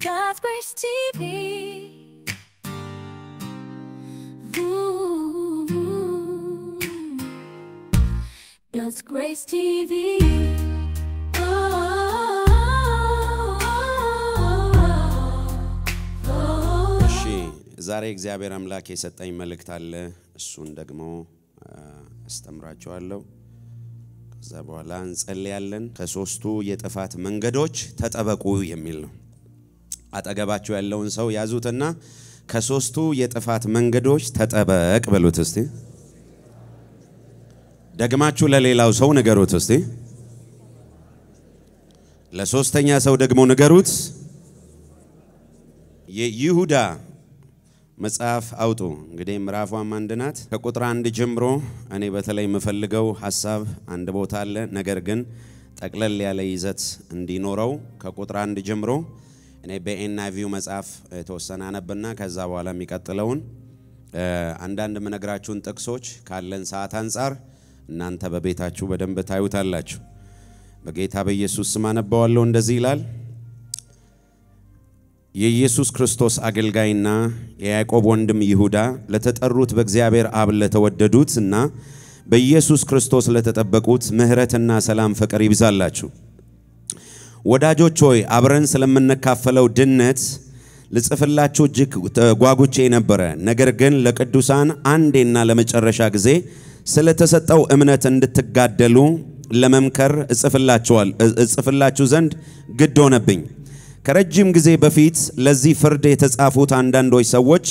God's Grace TV. Ooh. God's Grace TV. እሺ ዛሬ እግዚአብሔር አምላክ የሰጠኝ መልእክት አለ። እሱን ደግሞ አ፣ አስተምራችኋለሁ። ከዛ በኋላ እንጸልያለን። ከሶስቱ የጥፋት መንገዶች ተጠበቁ የሚል ነው። አጠገባችሁ ያለውን ሰው ያዙትና ከሶስቱ የጥፋት መንገዶች ተጠበቅ በሉት እስቲ። ደግማችሁ ለሌላው ሰው ንገሩት እስቲ። ለሶስተኛ ሰው ደግሞ ንገሩት። የይሁዳ መጽሐፍ አውጡ። እንግዲህ ምዕራፏም አንድ ናት። ከቁጥር አንድ ጀምሮ እኔ በተለይ የምፈልገው ሀሳብ አንድ ቦታ አለ። ነገር ግን ጠቅለል ያለ ይዘት እንዲኖረው ከቁጥር አንድ ጀምሮ እኔ በኤንአይቪው መጽሐፍ የተወሰነ አነብና ከዛ በኋላ የሚቀጥለውን እ፣ አንዳንድ የምነግራችሁን ጥቅሶች ካለን ሰዓት አንጻር እናንተ በቤታችሁ በደንብ ታዩታላችሁ። በጌታ በኢየሱስ ስም አነባዋለሁ። እንደዚህ ይላል የኢየሱስ ክርስቶስ አገልጋይና የያዕቆብ ወንድም ይሁዳ ለተጠሩት በእግዚአብሔር አብ ለተወደዱት እና በኢየሱስ ክርስቶስ ለተጠበቁት ምሕረትና ሰላም ፍቅር ይብዛላችሁ። ወዳጆች ሆይ አብረን ስለምንካፈለው ድነት ልጽፍላችሁ እጅግ ጓጉቼ ነበረ። ነገር ግን ለቅዱሳን አንዴና ለመጨረሻ ጊዜ ስለተሰጠው እምነት እንድትጋደሉ ለመምከር እጽፍላችኋል እጽፍላችሁ ዘንድ ግድ ሆነብኝ። ከረጅም ጊዜ በፊት ለዚህ ፍርድ የተጻፉት አንዳንዶች ሰዎች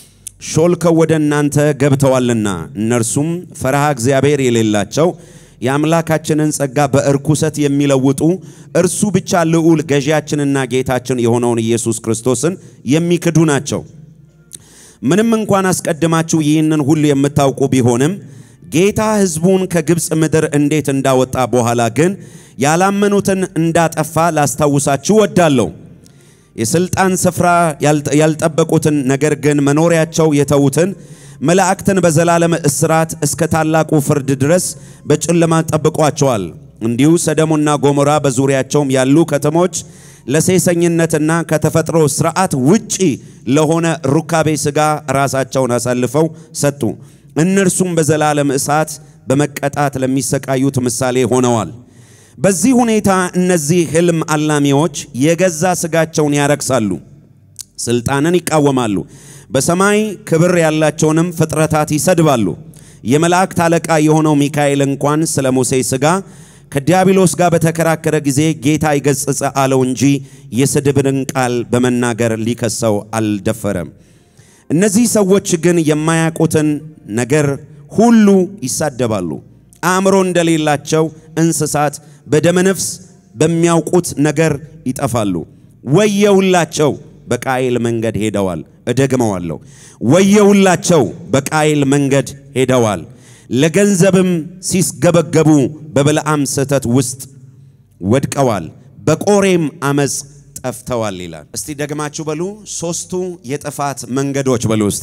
ሾልከው ወደ እናንተ ገብተዋልና እነርሱም ፈርሃ እግዚአብሔር የሌላቸው የአምላካችንን ጸጋ በእርኩሰት የሚለውጡ እርሱ ብቻ ልዑል ገዢያችንና ጌታችን የሆነውን ኢየሱስ ክርስቶስን የሚክዱ ናቸው። ምንም እንኳን አስቀድማችሁ ይህንን ሁሉ የምታውቁ ቢሆንም ጌታ ሕዝቡን ከግብፅ ምድር እንዴት እንዳወጣ በኋላ ግን ያላመኑትን እንዳጠፋ ላስታውሳችሁ ወዳለሁ። የሥልጣን ስፍራ ያልጠበቁትን ነገር ግን መኖሪያቸው የተዉትን መላእክትን በዘላለም እስራት እስከ ታላቁ ፍርድ ድረስ በጨለማ ጠብቋቸዋል። እንዲሁ ሰደሙና ጎሞራ በዙሪያቸውም ያሉ ከተሞች ለሴሰኝነትና ከተፈጥሮ ስርዓት ውጪ ለሆነ ሩካቤ ሥጋ ራሳቸውን አሳልፈው ሰጡ። እነርሱም በዘላለም እሳት በመቀጣት ለሚሰቃዩት ምሳሌ ሆነዋል። በዚህ ሁኔታ እነዚህ ሕልም አላሚዎች የገዛ ሥጋቸውን ያረክሳሉ፣ ሥልጣንን ይቃወማሉ፣ በሰማይ ክብር ያላቸውንም ፍጥረታት ይሰድባሉ። የመላእክት አለቃ የሆነው ሚካኤል እንኳን ስለ ሙሴ ሥጋ ከዲያብሎስ ጋር በተከራከረ ጊዜ ጌታ ይገሥጽ አለው እንጂ የስድብን ቃል በመናገር ሊከሰው አልደፈረም። እነዚህ ሰዎች ግን የማያውቁትን ነገር ሁሉ ይሳደባሉ። አእምሮ እንደሌላቸው እንስሳት በደመነፍስ በሚያውቁት ነገር ይጠፋሉ። ወየውላቸው በቃየል መንገድ ሄደዋል። እደግመዋለሁ፣ ወየውላቸው በቃየል መንገድ ሄደዋል። ለገንዘብም ሲስገበገቡ በበለዓም ስህተት ውስጥ ወድቀዋል፣ በቆሬም አመፅ ጠፍተዋል ይላል። እስቲ ደግማችሁ በሉ። ሶስቱ የጥፋት መንገዶች በሉ እስቲ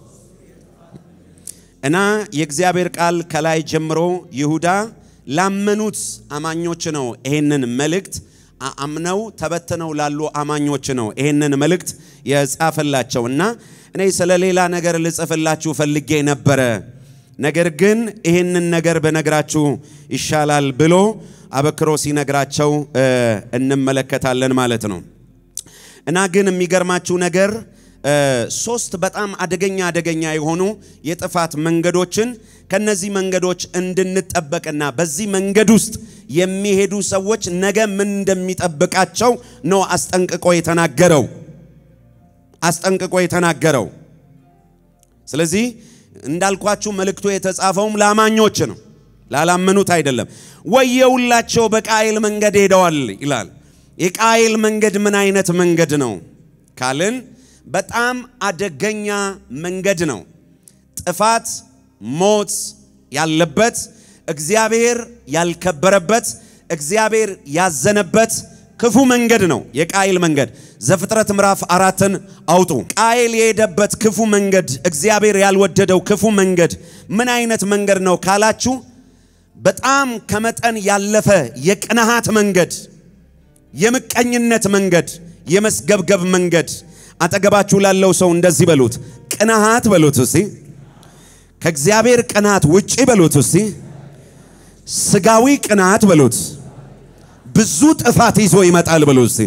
እና የእግዚአብሔር ቃል ከላይ ጀምሮ ይሁዳ ላመኑት አማኞች ነው ይሄንን መልእክት አምነው ተበትነው ላሉ አማኞች ነው ይሄንን መልእክት የጻፈላቸው እና እኔ ስለ ሌላ ነገር ልጽፍላችሁ ፈልጌ ነበረ፣ ነገር ግን ይሄንን ነገር በነግራችሁ ይሻላል ብሎ አበክሮ ሲነግራቸው እንመለከታለን ማለት ነው። እና ግን የሚገርማችሁ ነገር ሶስት በጣም አደገኛ አደገኛ የሆኑ የጥፋት መንገዶችን ከነዚህ መንገዶች እንድንጠበቅና በዚህ መንገድ ውስጥ የሚሄዱ ሰዎች ነገ ምን እንደሚጠብቃቸው ነው አስጠንቅቆ የተናገረው አስጠንቅቆ የተናገረው። ስለዚህ እንዳልኳችሁ መልእክቱ የተጻፈውም ለአማኞች ነው፣ ላላመኑት አይደለም። ወየውላቸው በቃየል መንገድ ሄደዋል ይላል። የቃየል መንገድ ምን አይነት መንገድ ነው ካልን በጣም አደገኛ መንገድ ነው። ጥፋት፣ ሞት ያለበት እግዚአብሔር ያልከበረበት እግዚአብሔር ያዘነበት ክፉ መንገድ ነው የቃየል መንገድ። ዘፍጥረት ምዕራፍ አራትን አውጡ። ቃየል የሄደበት ክፉ መንገድ፣ እግዚአብሔር ያልወደደው ክፉ መንገድ ምን አይነት መንገድ ነው ካላችሁ በጣም ከመጠን ያለፈ የቅንሃት መንገድ፣ የምቀኝነት መንገድ፣ የመስገብገብ መንገድ። አጠገባችሁ ላለው ሰው እንደዚህ በሉት፣ ቅንዓት በሉት እስቲ፣ ከእግዚአብሔር ቅንዓት ውጪ በሉት እስቲ፣ ስጋዊ ቅንዓት በሉት፣ ብዙ ጥፋት ይዞ ይመጣል በሉት እስቲ።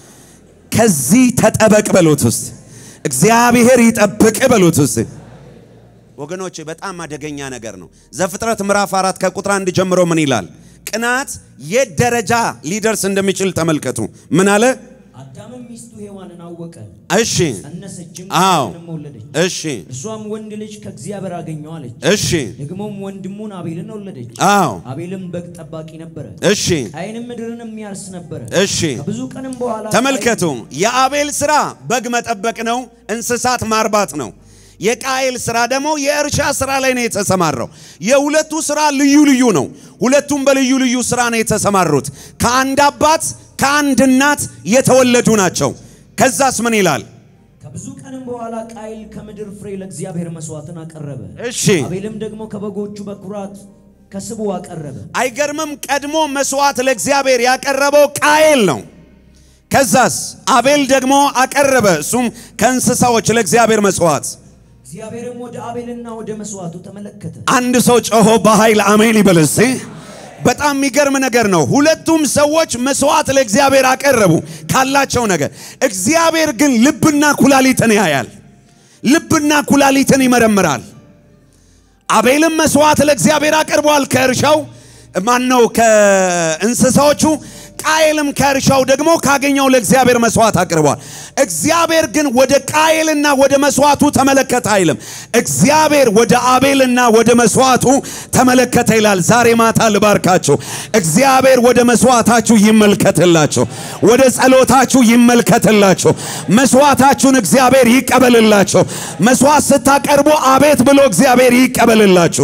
ከዚህ ተጠበቅ በሉት እስቲ። እግዚአብሔር ይጠብቅ በሉት እስቲ። ወገኖቼ በጣም አደገኛ ነገር ነው። ዘፍጥረት ምዕራፍ አራት ከቁጥር አንድ ጀምሮ ምን ይላል? ቅናት የት ደረጃ ሊደርስ እንደሚችል ተመልከቱ። ምን አለ? አዳምም ሚስቱ ሔዋንን አወቀ፣ እሺ ጸነሰችም፣ አዎ። ቃየንም ወለደች። እሺ እርሷም ወንድ ልጅ ከእግዚአብሔር አገኘው አለች። እሺ ደግሞም ወንድሙን አቤልን ወለደች። አዎ አቤልም በግ ጠባቂ ነበረ፣ እሺ ቃየንም ምድርን የሚያርስ ነበረ። እሺ ከብዙ ቀንም በኋላ ተመልከቱ። የአቤል ስራ በግ መጠበቅ ነው፣ እንስሳት ማርባት ነው። የቃየል ስራ ደግሞ የእርሻ ስራ ላይ ነው የተሰማራው። የሁለቱ ስራ ልዩ ልዩ ነው። ሁለቱም በልዩ ልዩ ስራ ነው የተሰማሩት። ከአንድ አባት ከአንድ እናት የተወለዱ ናቸው። ከዛስ ምን ይላል? ከብዙ ቀንም በኋላ ቃየል ከምድር ፍሬ ለእግዚአብሔር መስዋዕትን አቀረበ። እሺ አቤልም ደግሞ ከበጎቹ በኩራት ከስቡ አቀረበ። አይገርምም? ቀድሞ መስዋዕት ለእግዚአብሔር ያቀረበው ቃየል ነው። ከዛስ አቤል ደግሞ አቀረበ፣ እሱም ከእንስሳዎች ለእግዚአብሔር መስዋዕት። እግዚአብሔርም ወደ አቤልና ወደ መስዋዕቱ ተመለከተ። አንድ ሰው ጮሆ በኃይል አሜን ይበል እስቲ። በጣም የሚገርም ነገር ነው። ሁለቱም ሰዎች መስዋዕት ለእግዚአብሔር አቀረቡ ካላቸው ነገር። እግዚአብሔር ግን ልብና ኩላሊትን ያያል። ልብና ኩላሊትን ይመረምራል። አቤልም መስዋዕት ለእግዚአብሔር አቅርቧል ከእርሻው ማን ነው ከእንስሳዎቹ። ቃየልም ከእርሻው ደግሞ ካገኘው ለእግዚአብሔር መስዋዕት አቅርቧል። እግዚአብሔር ግን ወደ ቃየልና ወደ መስዋዕቱ ተመለከተ አይልም። እግዚአብሔር ወደ አቤልና ወደ መስዋዕቱ ተመለከተ ይላል። ዛሬ ማታ ልባርካችሁ። እግዚአብሔር ወደ መስዋዕታችሁ ይመልከትላችሁ፣ ወደ ጸሎታችሁ ይመልከትላችሁ። መስዋዕታችሁን እግዚአብሔር ይቀበልላችሁ። መስዋዕት ስታቀርቡ አቤት ብሎ እግዚአብሔር ይቀበልላችሁ።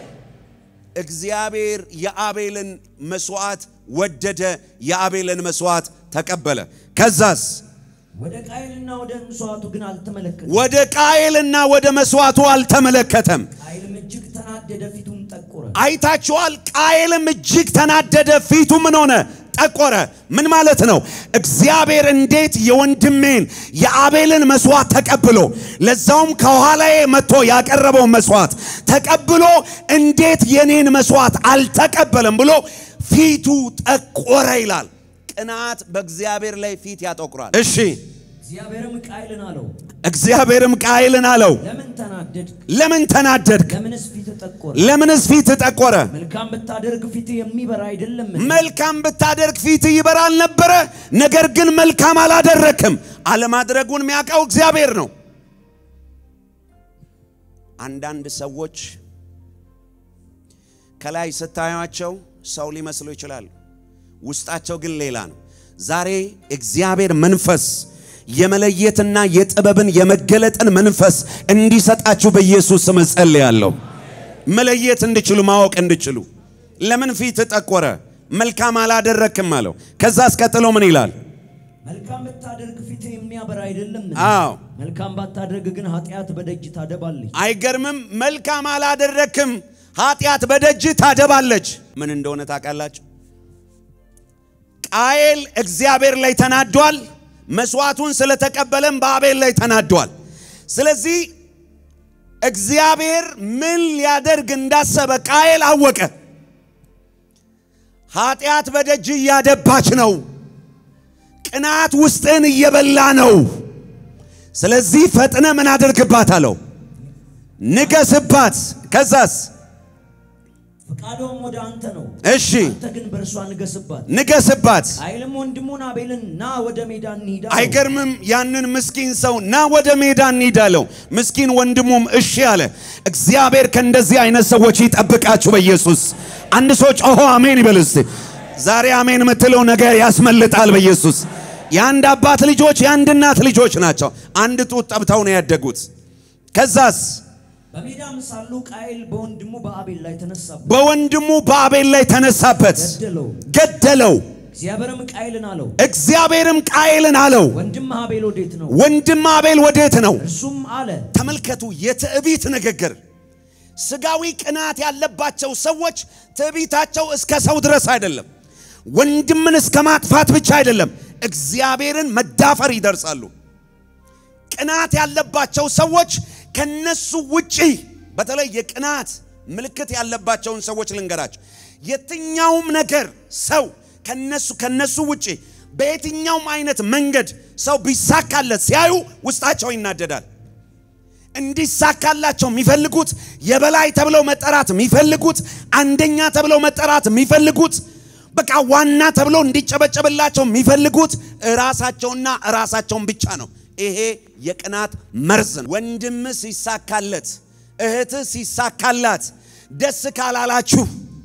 እግዚአብሔር የአቤልን መስዋዕት ወደደ፣ የአቤልን መስዋዕት ተቀበለ። ከዛስ ወደ ቃየልና ወደ መስዋዕቱ ግን አልተመለከተም። ወደ ቃየልና ወደ መስዋዕቱ አልተመለከተም። ቃየልም እጅግ ተናደደ፣ ፊቱም ጠቆረ። አይታችኋል። ቃየልም እጅግ ተናደደ፣ ፊቱ ምን ሆነ? ጠቆረ። ምን ማለት ነው? እግዚአብሔር እንዴት የወንድሜን የአቤልን መስዋዕት ተቀብሎ ለዛውም ከኋላዬ መጥቶ ያቀረበውን መስዋዕት ተቀብሎ እንዴት የኔን መስዋዕት አልተቀበለም ብሎ ፊቱ ጠቆረ ይላል። ቅናት በእግዚአብሔር ላይ ፊት ያጠቁራል። እሺ እግዚአብሔርም ቃየልን አለው፣ እግዚአብሔርም ቃየልን አለው፣ ለምን ተናደድክ? ለምን ተናደድክ? ለምንስ ፊት ጠቆረ? ለምንስ ፊት ጠቆረ? መልካም ብታደርግ ፊት የሚበራ አይደለም። መልካም ብታደርግ ፊት ይበራል ነበረ። ነገር ግን መልካም አላደረክም። አለማድረጉን የሚያውቀው እግዚአብሔር ነው። አንዳንድ ሰዎች ከላይ ስታዩቸው ሰው ሊመስሉ ይችላሉ። ውስጣቸው ግን ሌላ ነው። ዛሬ እግዚአብሔር መንፈስ የመለየትና የጥበብን የመገለጥን መንፈስ እንዲሰጣችሁ በኢየሱስ ስም እጸልያለሁ። መለየት እንድችሉ ማወቅ እንድችሉ። ለምን ፊት ጠቆረ? መልካም አላደረክም አለው። ከዛ አስቀጥሎ ምን ይላል? መልካም ብታደርግ ፊት የሚያበራ አይደለም። አዎ መልካም ባታደርግ ግን ኃጢአት በደጅ ታደባለች። አይገርምም? መልካም አላደረክም፣ ኃጢአት በደጅ ታደባለች። ምን እንደሆነ ታውቃላችሁ? ቃየል እግዚአብሔር ላይ ተናዷል። መስዋዕቱን ስለተቀበለም በአቤል ላይ ተናዷል። ስለዚህ እግዚአብሔር ምን ሊያደርግ እንዳሰበ ቃየል አወቀ። ኃጢአት በደጅ እያደባች ነው። ቅናት ውስጥን እየበላ ነው። ስለዚህ ፈጥነ ምን አድርግባት አለው፣ ንገስባት። ከዛስ ፈቃዷም ወደ አንተ ነው፣ እሺ አንተ ግን በእርሷ ንገስባት። ንገስባት። ቃየልም ወንድሙን አቤልን ና ወደ ሜዳ እንሂድ አለው። አይገርምም? ያንን ምስኪን ሰው ና ወደ ሜዳ እንሂድ አለው። ምስኪን ወንድሙም እሺ አለ። እግዚአብሔር ከእንደዚህ አይነት ሰዎች ይጠብቃችሁ በኢየሱስ። አንድ ሰው ጮሆ አሜን ይበል እስቲ። ዛሬ አሜን የምትለው ነገር ያስመልጣል በኢየሱስ። የአንድ አባት ልጆች የአንድ እናት ልጆች ናቸው። አንድ ጡት ጠብተው ነው ያደጉት። ከዛስ በሜዳም ሳሉ ቃየል በወንድሙ በአቤል ላይ ተነሳበት፣ በወንድሙ በአቤል ላይ ተነሳበት፣ ገደለው። ገደለው። እግዚአብሔርም ቃየልን አለው፣ እግዚአብሔርም ቃየልን አለው፣ ወንድም አቤል ወዴት ነው? ወንድም አቤል ወዴት ነው? እርሱም አለ ተመልከቱ፣ የትዕቢት ንግግር። ስጋዊ ቅናት ያለባቸው ሰዎች ትዕቢታቸው እስከ ሰው ድረስ አይደለም፣ ወንድምን እስከ ማጥፋት ብቻ አይደለም፣ እግዚአብሔርን መዳፈር ይደርሳሉ። ቅናት ያለባቸው ሰዎች ከነሱ ውጪ በተለይ የቅናት ምልክት ያለባቸውን ሰዎች ልንገራቸው። የትኛውም ነገር ሰው ከነሱ ከነሱ ውጪ በየትኛውም አይነት መንገድ ሰው ቢሳካለት ሲያዩ ውስጣቸው ይናደዳል። እንዲሳካላቸው የሚፈልጉት የበላይ ተብለው መጠራት የሚፈልጉት አንደኛ ተብለው መጠራት የሚፈልጉት በቃ ዋና ተብለው እንዲጨበጨብላቸው የሚፈልጉት ራሳቸውና ራሳቸውን ብቻ ነው። ይሄ የቅናት መርዝ ነው። ወንድም ሲሳካለት፣ እህት ሲሳካላት ደስ ካላላችሁ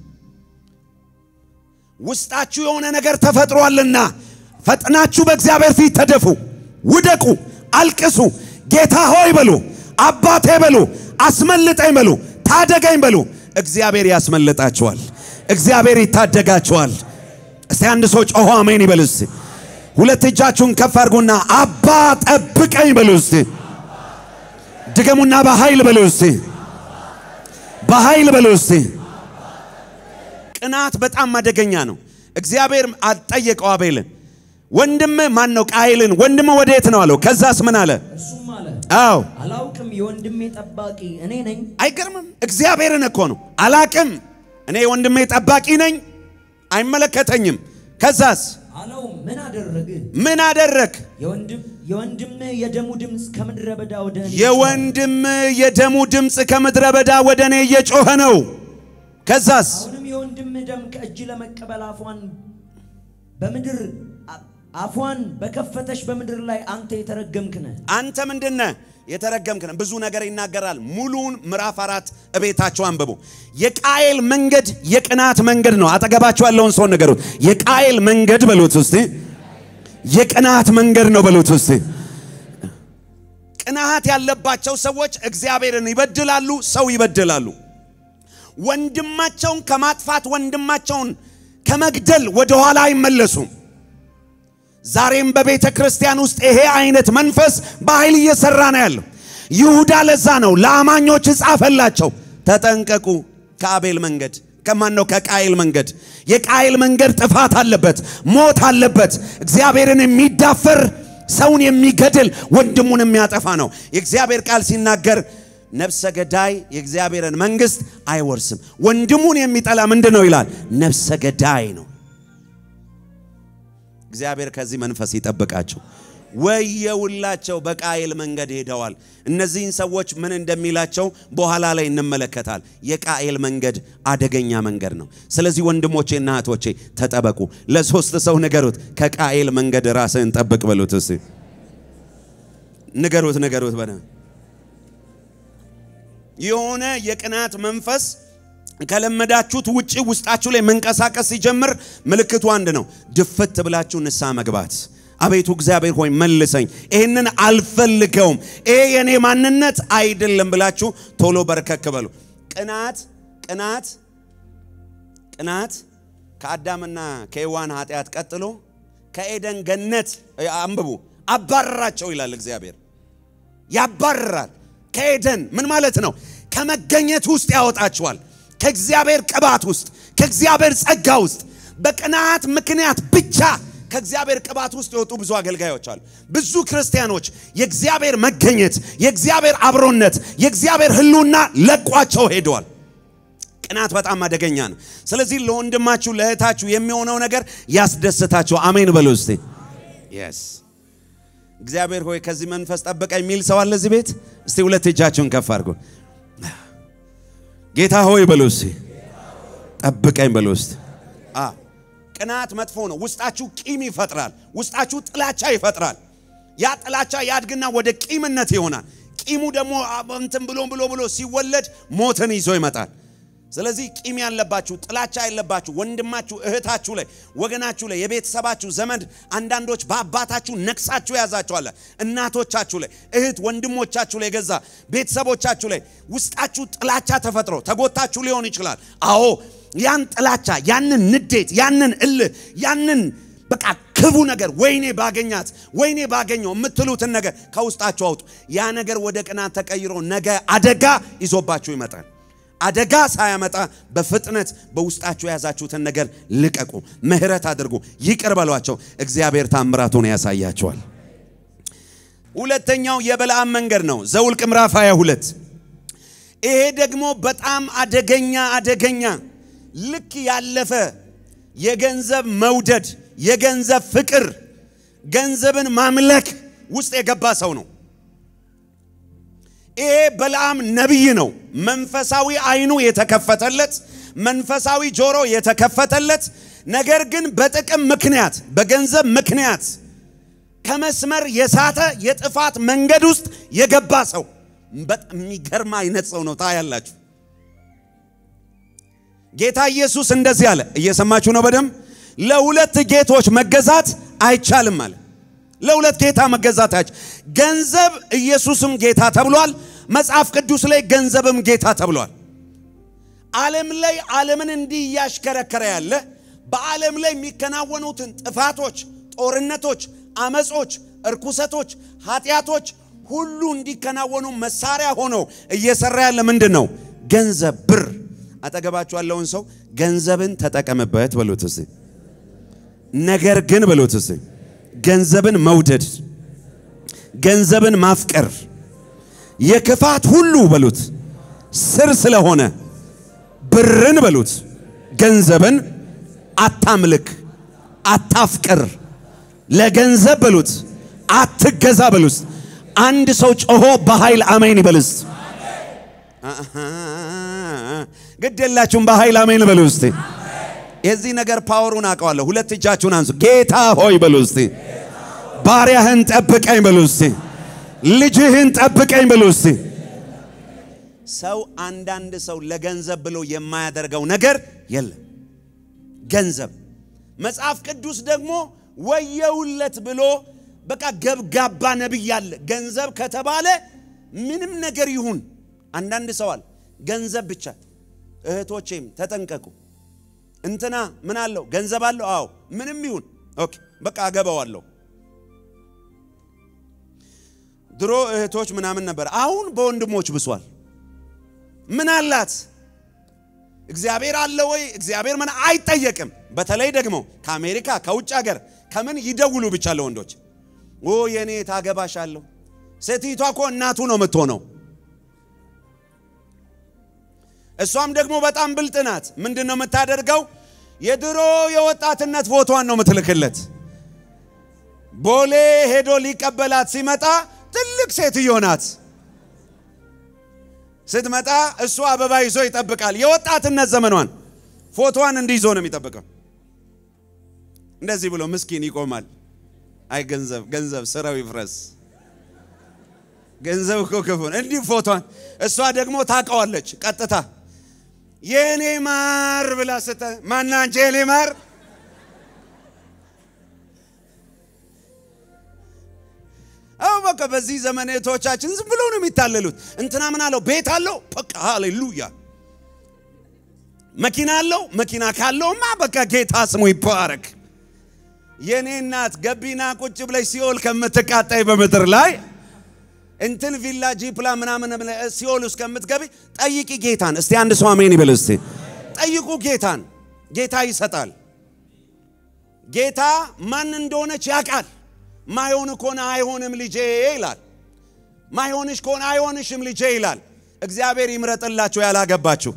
ውስጣችሁ የሆነ ነገር ተፈጥሯልና ፈጥናችሁ በእግዚአብሔር ፊት ተደፉ፣ ውደቁ፣ አልቅሱ፣ ጌታ ሆይ በሉ፣ አባቴ በሉ፣ አስመልጠኝ በሉ፣ ታደገኝ በሉ። እግዚአብሔር ያስመልጣችኋል። እግዚአብሔር ይታደጋችኋል። እስቲ አንድ ሰው ጮሆ አሜን ይበል እስቲ። ሁለት እጃችሁን ከፍ አድርጉና አባ ጠብቀኝ በሉ እስቲ። ድገሙና በኃይል በሉ እስቲ። በኃይል በሉ እስቲ። ቅናት በጣም አደገኛ ነው። እግዚአብሔር አልጠየቀው አቤልን ወንድም ማን ነው? ቃይልን ወንድም ወዴት ነው አለው። ከዛስ ምን አለ? እርሱም አለ አዎ አላውቅም፣ የወንድሜ ጠባቂ እኔ ነኝ። አይገርምም? እግዚአብሔርን እኮ ነው አላቅም፣ እኔ ወንድሜ ጠባቂ ነኝ፣ አይመለከተኝም። ከዛስ አለው ምን አደረግህ? ምን አደረግ? የወንድም የወንድምህ የደሙ ድምፅ ከምድረ በዳ ወደ እኔ የወንድም የደሙ ድምፅ ከምድረ በዳ ወደ እኔ እየጮኸ ነው። ከዛስ አሁንም የወንድምህ ደም ከእጅ ለመቀበል አፏን በምድር አፏን በከፈተች በምድር ላይ አንተ የተረገምክ ነህ። አንተ ምንድነ የተረገምክ ነህ። ብዙ ነገር ይናገራል። ሙሉውን ምዕራፍ አራት እቤታቸው አንብቡ። የቃየል መንገድ የቅናት መንገድ ነው። አጠገባቸው ያለውን ሰው ነገሩት። የቃየል መንገድ በሉት ውስጥ የቅናት መንገድ ነው በሉት ውስጥ ቅናት ያለባቸው ሰዎች እግዚአብሔርን ይበድላሉ፣ ሰው ይበድላሉ። ወንድማቸውን ከማጥፋት ወንድማቸውን ከመግደል ወደኋላ አይመለሱም። ዛሬም በቤተ ክርስቲያን ውስጥ ይሄ አይነት መንፈስ በኃይል እየሰራ ነው ያለው። ይሁዳ ለዛ ነው ለአማኞች ጻፈላቸው፣ ተጠንቀቁ ከአቤል መንገድ ከማን ነው? ከቃይል መንገድ። የቃይል መንገድ ጥፋት አለበት፣ ሞት አለበት። እግዚአብሔርን የሚዳፈር ሰውን የሚገድል ወንድሙን የሚያጠፋ ነው። የእግዚአብሔር ቃል ሲናገር ነፍሰ ገዳይ የእግዚአብሔርን መንግስት አይወርስም። ወንድሙን የሚጠላ ምንድን ነው ይላል? ነፍሰ ገዳይ ነው። እግዚአብሔር ከዚህ መንፈስ ይጠብቃቸው። ወየውላቸው በቃየል መንገድ ሄደዋል። እነዚህን ሰዎች ምን እንደሚላቸው በኋላ ላይ እንመለከታል። የቃየል መንገድ አደገኛ መንገድ ነው። ስለዚህ ወንድሞቼና እህቶቼ ተጠበቁ። ለሶስት ሰው ንገሩት፣ ከቃየል መንገድ ራስህን ጠብቅ በሉት። እስቲ ንገሩት፣ ንገሩት በነ የሆነ የቅናት መንፈስ ከለመዳችሁት ውጪ ውስጣችሁ ላይ መንቀሳቀስ ሲጀምር ምልክቱ አንድ ነው። ድፍት ብላችሁ ንስሐ መግባት። አቤቱ እግዚአብሔር ሆይ መልሰኝ፣ ይህንን አልፈልገውም፣ ይሄ የኔ ማንነት አይደለም ብላችሁ ቶሎ በርከክ በሉ። ቅናት ቅናት ቅናት ከአዳምና ከሔዋን ኃጢአት ቀጥሎ ከኤደን ገነት አንብቡ አባረራቸው ይላል እግዚአብሔር። ያባርራል። ከኤደን ምን ማለት ነው? ከመገኘት ውስጥ ያወጣችኋል። ከእግዚአብሔር ቅባት ውስጥ ከእግዚአብሔር ጸጋ ውስጥ በቅናት ምክንያት ብቻ ከእግዚአብሔር ቅባት ውስጥ የወጡ ብዙ አገልጋዮች አሉ። ብዙ ክርስቲያኖች የእግዚአብሔር መገኘት፣ የእግዚአብሔር አብሮነት፣ የእግዚአብሔር ሕልውና ለቋቸው ሄደዋል። ቅናት በጣም አደገኛ ነው። ስለዚህ ለወንድማችሁ ለእህታችሁ የሚሆነው ነገር ያስደስታቸው። አሜን በሉ እስቲ። የስ እግዚአብሔር ሆይ ከዚህ መንፈስ ጠብቀኝ የሚል ሰው አለ እዚህ ቤት? እስቲ ሁለት እጃችሁን ከፍ አድርጉ። ጌታ ሆይ በሉ እስቲ፣ ጠብቀኝ በሉ እስቲ። አዎ ቅናት መጥፎ ነው። ውስጣችሁ ቂም ይፈጥራል። ውስጣችሁ ጥላቻ ይፈጥራል። ያ ጥላቻ ያድግና ወደ ቂምነት ይሆናል። ቂሙ ደግሞ እንትን ብሎ ብሎ ብሎ ሲወለድ ሞትን ይዞ ይመጣል። ስለዚህ ቂም ያለባችሁ ጥላቻ ያለባችሁ ወንድማችሁ፣ እህታችሁ ላይ ወገናችሁ ላይ የቤተሰባችሁ ዘመድ አንዳንዶች በአባታችሁ ነቅሳችሁ ያዛችኋለ። እናቶቻችሁ ላይ እህት ወንድሞቻችሁ ላይ ገዛ ቤተሰቦቻችሁ ላይ ውስጣችሁ ጥላቻ ተፈጥሮ ተጎታችሁ ሊሆን ይችላል። አዎ ያን ጥላቻ ያንን ንዴት ያንን እልህ ያንን በቃ ክቡ ነገር ወይኔ ባገኛት ወይኔ ባገኘው የምትሉትን ነገር ከውስጣችሁ አውጡ። ያ ነገር ወደ ቅናት ተቀይሮ ነገ አደጋ ይዞባችሁ ይመጣል። አደጋ ሳያመጣ በፍጥነት በውስጣችሁ የያዛችሁትን ነገር ልቀቁ፣ ምህረት አድርጉ፣ ይቅር በሏቸው። እግዚአብሔር ታምራቱን ያሳያቸዋል። ሁለተኛው የበለዓም መንገድ ነው። ዘውልቅ ምዕራፍ 22 ይሄ ደግሞ በጣም አደገኛ አደገኛ ልክ ያለፈ የገንዘብ መውደድ፣ የገንዘብ ፍቅር፣ ገንዘብን ማምለክ ውስጥ የገባ ሰው ነው። ይሄ በለዓም ነቢይ ነው። መንፈሳዊ አይኑ የተከፈተለት፣ መንፈሳዊ ጆሮ የተከፈተለት፣ ነገር ግን በጥቅም ምክንያት በገንዘብ ምክንያት ከመስመር የሳተ የጥፋት መንገድ ውስጥ የገባ ሰው በጣም የሚገርም አይነት ሰው ነው። ታያላችሁ። ጌታ ኢየሱስ እንደዚህ አለ። እየሰማችሁ ነው በደንብ። ለሁለት ጌቶች መገዛት አይቻልም አለ። ለሁለት ጌታ መገዛት አይቻል። ገንዘብ ኢየሱስም ጌታ ተብሏል። መጽሐፍ ቅዱስ ላይ ገንዘብም ጌታ ተብሏል። ዓለም ላይ ዓለምን እንዲህ እያሽከረከረ ያለ በዓለም ላይ የሚከናወኑትን ጥፋቶች፣ ጦርነቶች፣ አመጾች፣ እርኩሰቶች፣ ኃጢአቶች ሁሉ እንዲከናወኑ መሳሪያ ሆኖ እየሰራ ያለ ምንድን ነው? ገንዘብ፣ ብር። አጠገባችሁ ያለውን ሰው ገንዘብን ተጠቀምበት በሉት እስቲ። ነገር ግን በሉት እስቲ ገንዘብን መውደድ፣ ገንዘብን ማፍቀር የክፋት ሁሉ በሉት ስር ስለሆነ ብርን በሉት ገንዘብን አታምልክ፣ አታፍቅር፣ ለገንዘብ በሉት አትገዛ በሉት። አንድ ሰው ጮሆ በኃይል አሜን ይበልስ። ግድ የላችሁም በኃይል አሜን በሉ እስቲ። የዚህ ነገር ፓወሩን አውቀዋለሁ። ሁለት እጃችሁን አንሱ። ጌታ ሆይ በሉ እስቲ። ባሪያህን ጠብቀኝ በሉ እስቲ። ልጅህን ጠብቀኝ በሉ እስቲ። ሰው አንዳንድ ሰው ለገንዘብ ብሎ የማያደርገው ነገር የለም። ገንዘብ መጽሐፍ ቅዱስ ደግሞ ወየውለት ብሎ በቃ ገብጋባ ነቢይ አለ። ገንዘብ ከተባለ ምንም ነገር ይሁን። አንዳንድ ሰው አለ ገንዘብ ብቻ። እህቶቼም ተጠንቀቁ። እንትና ምን አለው? ገንዘብ አለው? አዎ፣ ምንም ይሁን ኦኬ፣ በቃ አገባዋለሁ። ድሮ እህቶች ምናምን ነበር፣ አሁን በወንድሞች ብሷል። ምን አላት? እግዚአብሔር አለ ወይ? እግዚአብሔር ምን አይጠየቅም። በተለይ ደግሞ ከአሜሪካ ከውጭ ሀገር ከምን ይደውሉ ብቻ ለወንዶች ኦ የኔ ታገባሻለሁ። ሴቲቷ እኮ እናቱ ነው የምትሆነው። እሷም ደግሞ በጣም ብልጥ ናት። ምንድን ነው የምታደርገው? የድሮ የወጣትነት ፎቶዋን ነው የምትልክለት። ቦሌ ሄዶ ሊቀበላት ሲመጣ ትልቅ ሴትዮ ናት። ስትመጣ እሱ አበባ ይዞ ይጠብቃል። የወጣትነት ዘመኗን ፎቶዋን እንዲህ ይዞ ነው የሚጠብቀው። እንደዚህ ብሎ ምስኪን ይቆማል። አይ ገንዘብ ገንዘብ ስራው ይፍረስ። ገንዘብ እኮ ክፉ ነው። እንዲህ ፎቶዋን እሷ ደግሞ ታውቀዋለች። ቀጥታ የኔ ማር ብላ ስተ ማና አንቺ የኔ ማር አው በቃ በዚህ ዘመን እህቶቻችን ዝም ብለው ነው የሚታለሉት። እንትና ምን አለው? ቤት አለው። በቃ ሃሌሉያ። መኪና አለው። መኪና ካለውማ በቃ ጌታ ስሙ ይባረክ። የኔ እናት ገቢና ቁጭ ብለሽ ሲኦል ከምትቃጣይ በምድር ላይ እንትን ቪላ ጂፕላ ምናምን ሲኦል ውስጥ ከምትገቢ ጠይቂ ጌታን። እስቲ አንድ ሰው አሜን ይበል። እስቲ ጠይቁ ጌታን። ጌታ ይሰጣል። ጌታ ማን እንደሆነች ያውቃል። ማይሆን ከሆነ አይሆንም ልጄ ይላል። ማይሆንሽ ከሆነ አይሆንሽም ልጄ ይላል። እግዚአብሔር ይምረጥላችሁ ያላገባችሁ።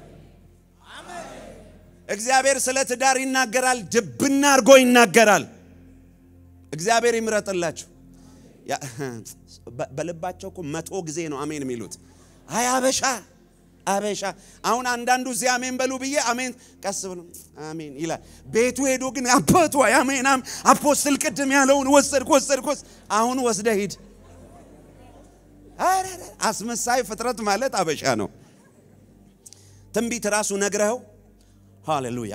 እግዚአብሔር ስለ ትዳር ይናገራል፣ ድብና አድርጎ ይናገራል። እግዚአብሔር ይምረጥላችሁ። በልባቸው እኮ መቶ ጊዜ ነው አሜን የሚሉት። አይ አበሻ አበሻ። አሁን አንዳንዱ እዚህ አሜን በሉ ብዬ አሜን ቀስ ብሎ አሜን ይላል። ቤቱ ሄዶ ግን አባቱ አሜን አፖስትል ቅድም ያለውን ወሰድክ ወሰድክ ወሰድ አሁን ወስደ ሂድ። አስመሳይ ፍጥረት ማለት አበሻ ነው። ትንቢት ራሱ ነግረኸው ሃሌሉያ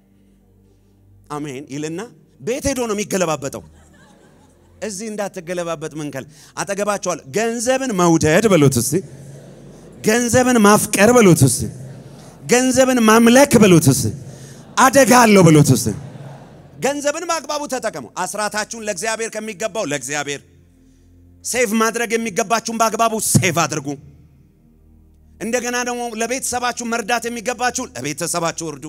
አሜን ይልና ቤት ሄዶ ነው የሚገለባበጠው። እዚህ እንዳትገለባበጥ መንከል አጠገባቸዋል። ገንዘብን መውደድ በሉት እስቲ፣ ገንዘብን ማፍቀር በሉት እስቲ፣ ገንዘብን ማምለክ በሉት እስቲ፣ አደጋ አለው በሉት እስቲ። ገንዘብን በአግባቡ ተጠቀሙ። አስራታችሁን ለእግዚአብሔር ከሚገባው ለእግዚአብሔር ሴቭ ማድረግ የሚገባችሁን በአግባቡ ሴቭ አድርጉ። እንደገና ደግሞ ለቤተሰባችሁ መርዳት የሚገባችሁ ለቤተሰባችሁ እርዱ።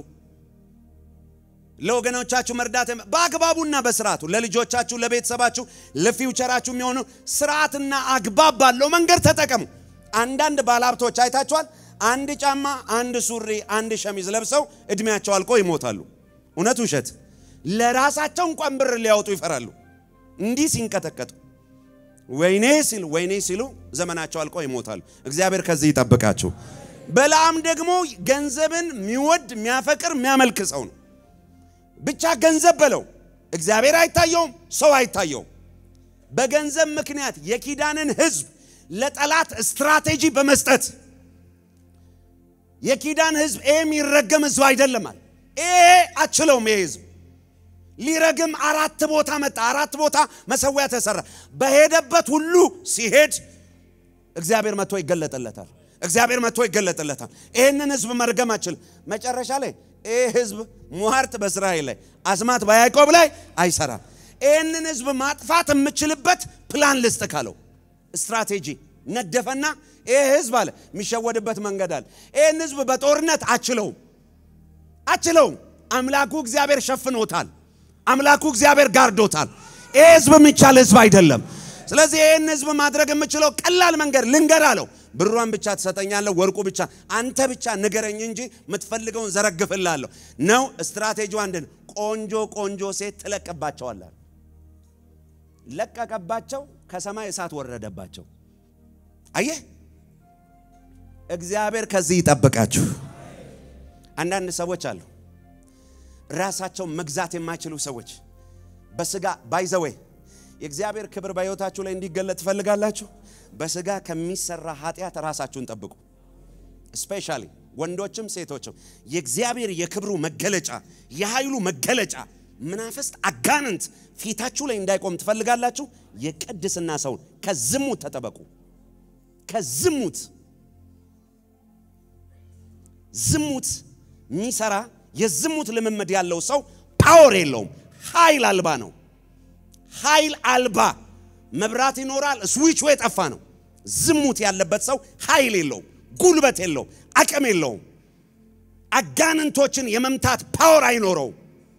ለወገኖቻችሁ መርዳት የሚ- በአግባቡና በስርዓቱ ለልጆቻችሁ፣ ለቤተሰባችሁ፣ ለፊውቸራችሁ የሚሆኑ ስርዓትና አግባብ ባለው መንገድ ተጠቀሙ። አንዳንድ ባለሀብቶች አይታችኋል። አንድ ጫማ፣ አንድ ሱሪ፣ አንድ ሸሚዝ ለብሰው እድሜያቸው አልቆ ይሞታሉ። እውነት ውሸት? ለራሳቸው እንኳን ብር ሊያወጡ ይፈራሉ። እንዲህ ሲንቀጠቀጡ ወይኔ ሲሉ ወይኔ ሲሉ ዘመናቸው አልቆ ይሞታሉ። እግዚአብሔር ከዚህ ይጠብቃችሁ። በለዓም ደግሞ ገንዘብን የሚወድ የሚያፈቅር የሚያመልክ ሰው ነው። ብቻ ገንዘብ በለው እግዚአብሔር አይታየውም፣ ሰው አይታየውም። በገንዘብ ምክንያት የኪዳንን ሕዝብ ለጠላት ስትራቴጂ በመስጠት የኪዳን ሕዝብ ይሄ የሚረገም ሕዝብ አይደለም አለ። ይሄ አችለውም ይሄ ሕዝብ ሊረግም አራት ቦታ መጣ። አራት ቦታ መሰዊያ ተሰራ። በሄደበት ሁሉ ሲሄድ እግዚአብሔር መጥቶ ይገለጥለታል። እግዚአብሔር መጥቶ ይገለጥለታል። ይህንን ህዝብ መርገም አችልም። መጨረሻ ላይ ይህ ህዝብ ሟርት በእስራኤል ላይ አስማት በያዕቆብ ላይ አይሰራም። ይህንን ህዝብ ማጥፋት የምችልበት ፕላን ልስጥ ካለው ስትራቴጂ ነደፈና ይህ ህዝብ አለ የሚሸወድበት መንገድ አለ። ይህን ህዝብ በጦርነት አችለውም አችለውም። አምላኩ እግዚአብሔር ሸፍኖታል። አምላኩ እግዚአብሔር ጋርዶታል። ይህ ህዝብ የሚቻል ህዝብ አይደለም። ስለዚህ ይህን ህዝብ ማድረግ የምችለው ቀላል መንገድ ልንገር አለው። ብሯን ብቻ ትሰጠኛለህ፣ ወርቁ ብቻ አንተ ብቻ ንገረኝ እንጂ የምትፈልገውን ዘረግፍላለሁ ነው። ስትራቴጂው አንድ ነው። ቆንጆ ቆንጆ ሴት ትለቅባቸዋለህ። ለቀቀባቸው፣ ከሰማይ እሳት ወረደባቸው። አየህ፣ እግዚአብሔር ከዚህ ይጠብቃችሁ። አንዳንድ ሰዎች አሉ ራሳቸው መግዛት የማይችሉ ሰዎች በስጋ ባይዘዌ የእግዚአብሔር ክብር በሕይወታችሁ ላይ እንዲገለጥ ትፈልጋላችሁ። በስጋ ከሚሰራ ኃጢአት ራሳችሁን ጠብቁ። ስፔሻሊ ወንዶችም ሴቶችም የእግዚአብሔር የክብሩ መገለጫ የኃይሉ መገለጫ መናፍስት አጋንንት ፊታችሁ ላይ እንዳይቆም ትፈልጋላችሁ። የቅድስና ሰውን ከዝሙት ተጠበቁ። ከዝሙት ዝሙት የሚሰራ የዝሙት ልምምድ ያለው ሰው ፓወር የለውም፣ ኃይል አልባ ነው። ኃይል አልባ መብራት ይኖራል፣ ስዊቹ የጠፋ ነው። ዝሙት ያለበት ሰው ኃይል የለውም፣ ጉልበት የለውም፣ አቅም የለውም። አጋንንቶችን የመምታት ፓወር አይኖረውም።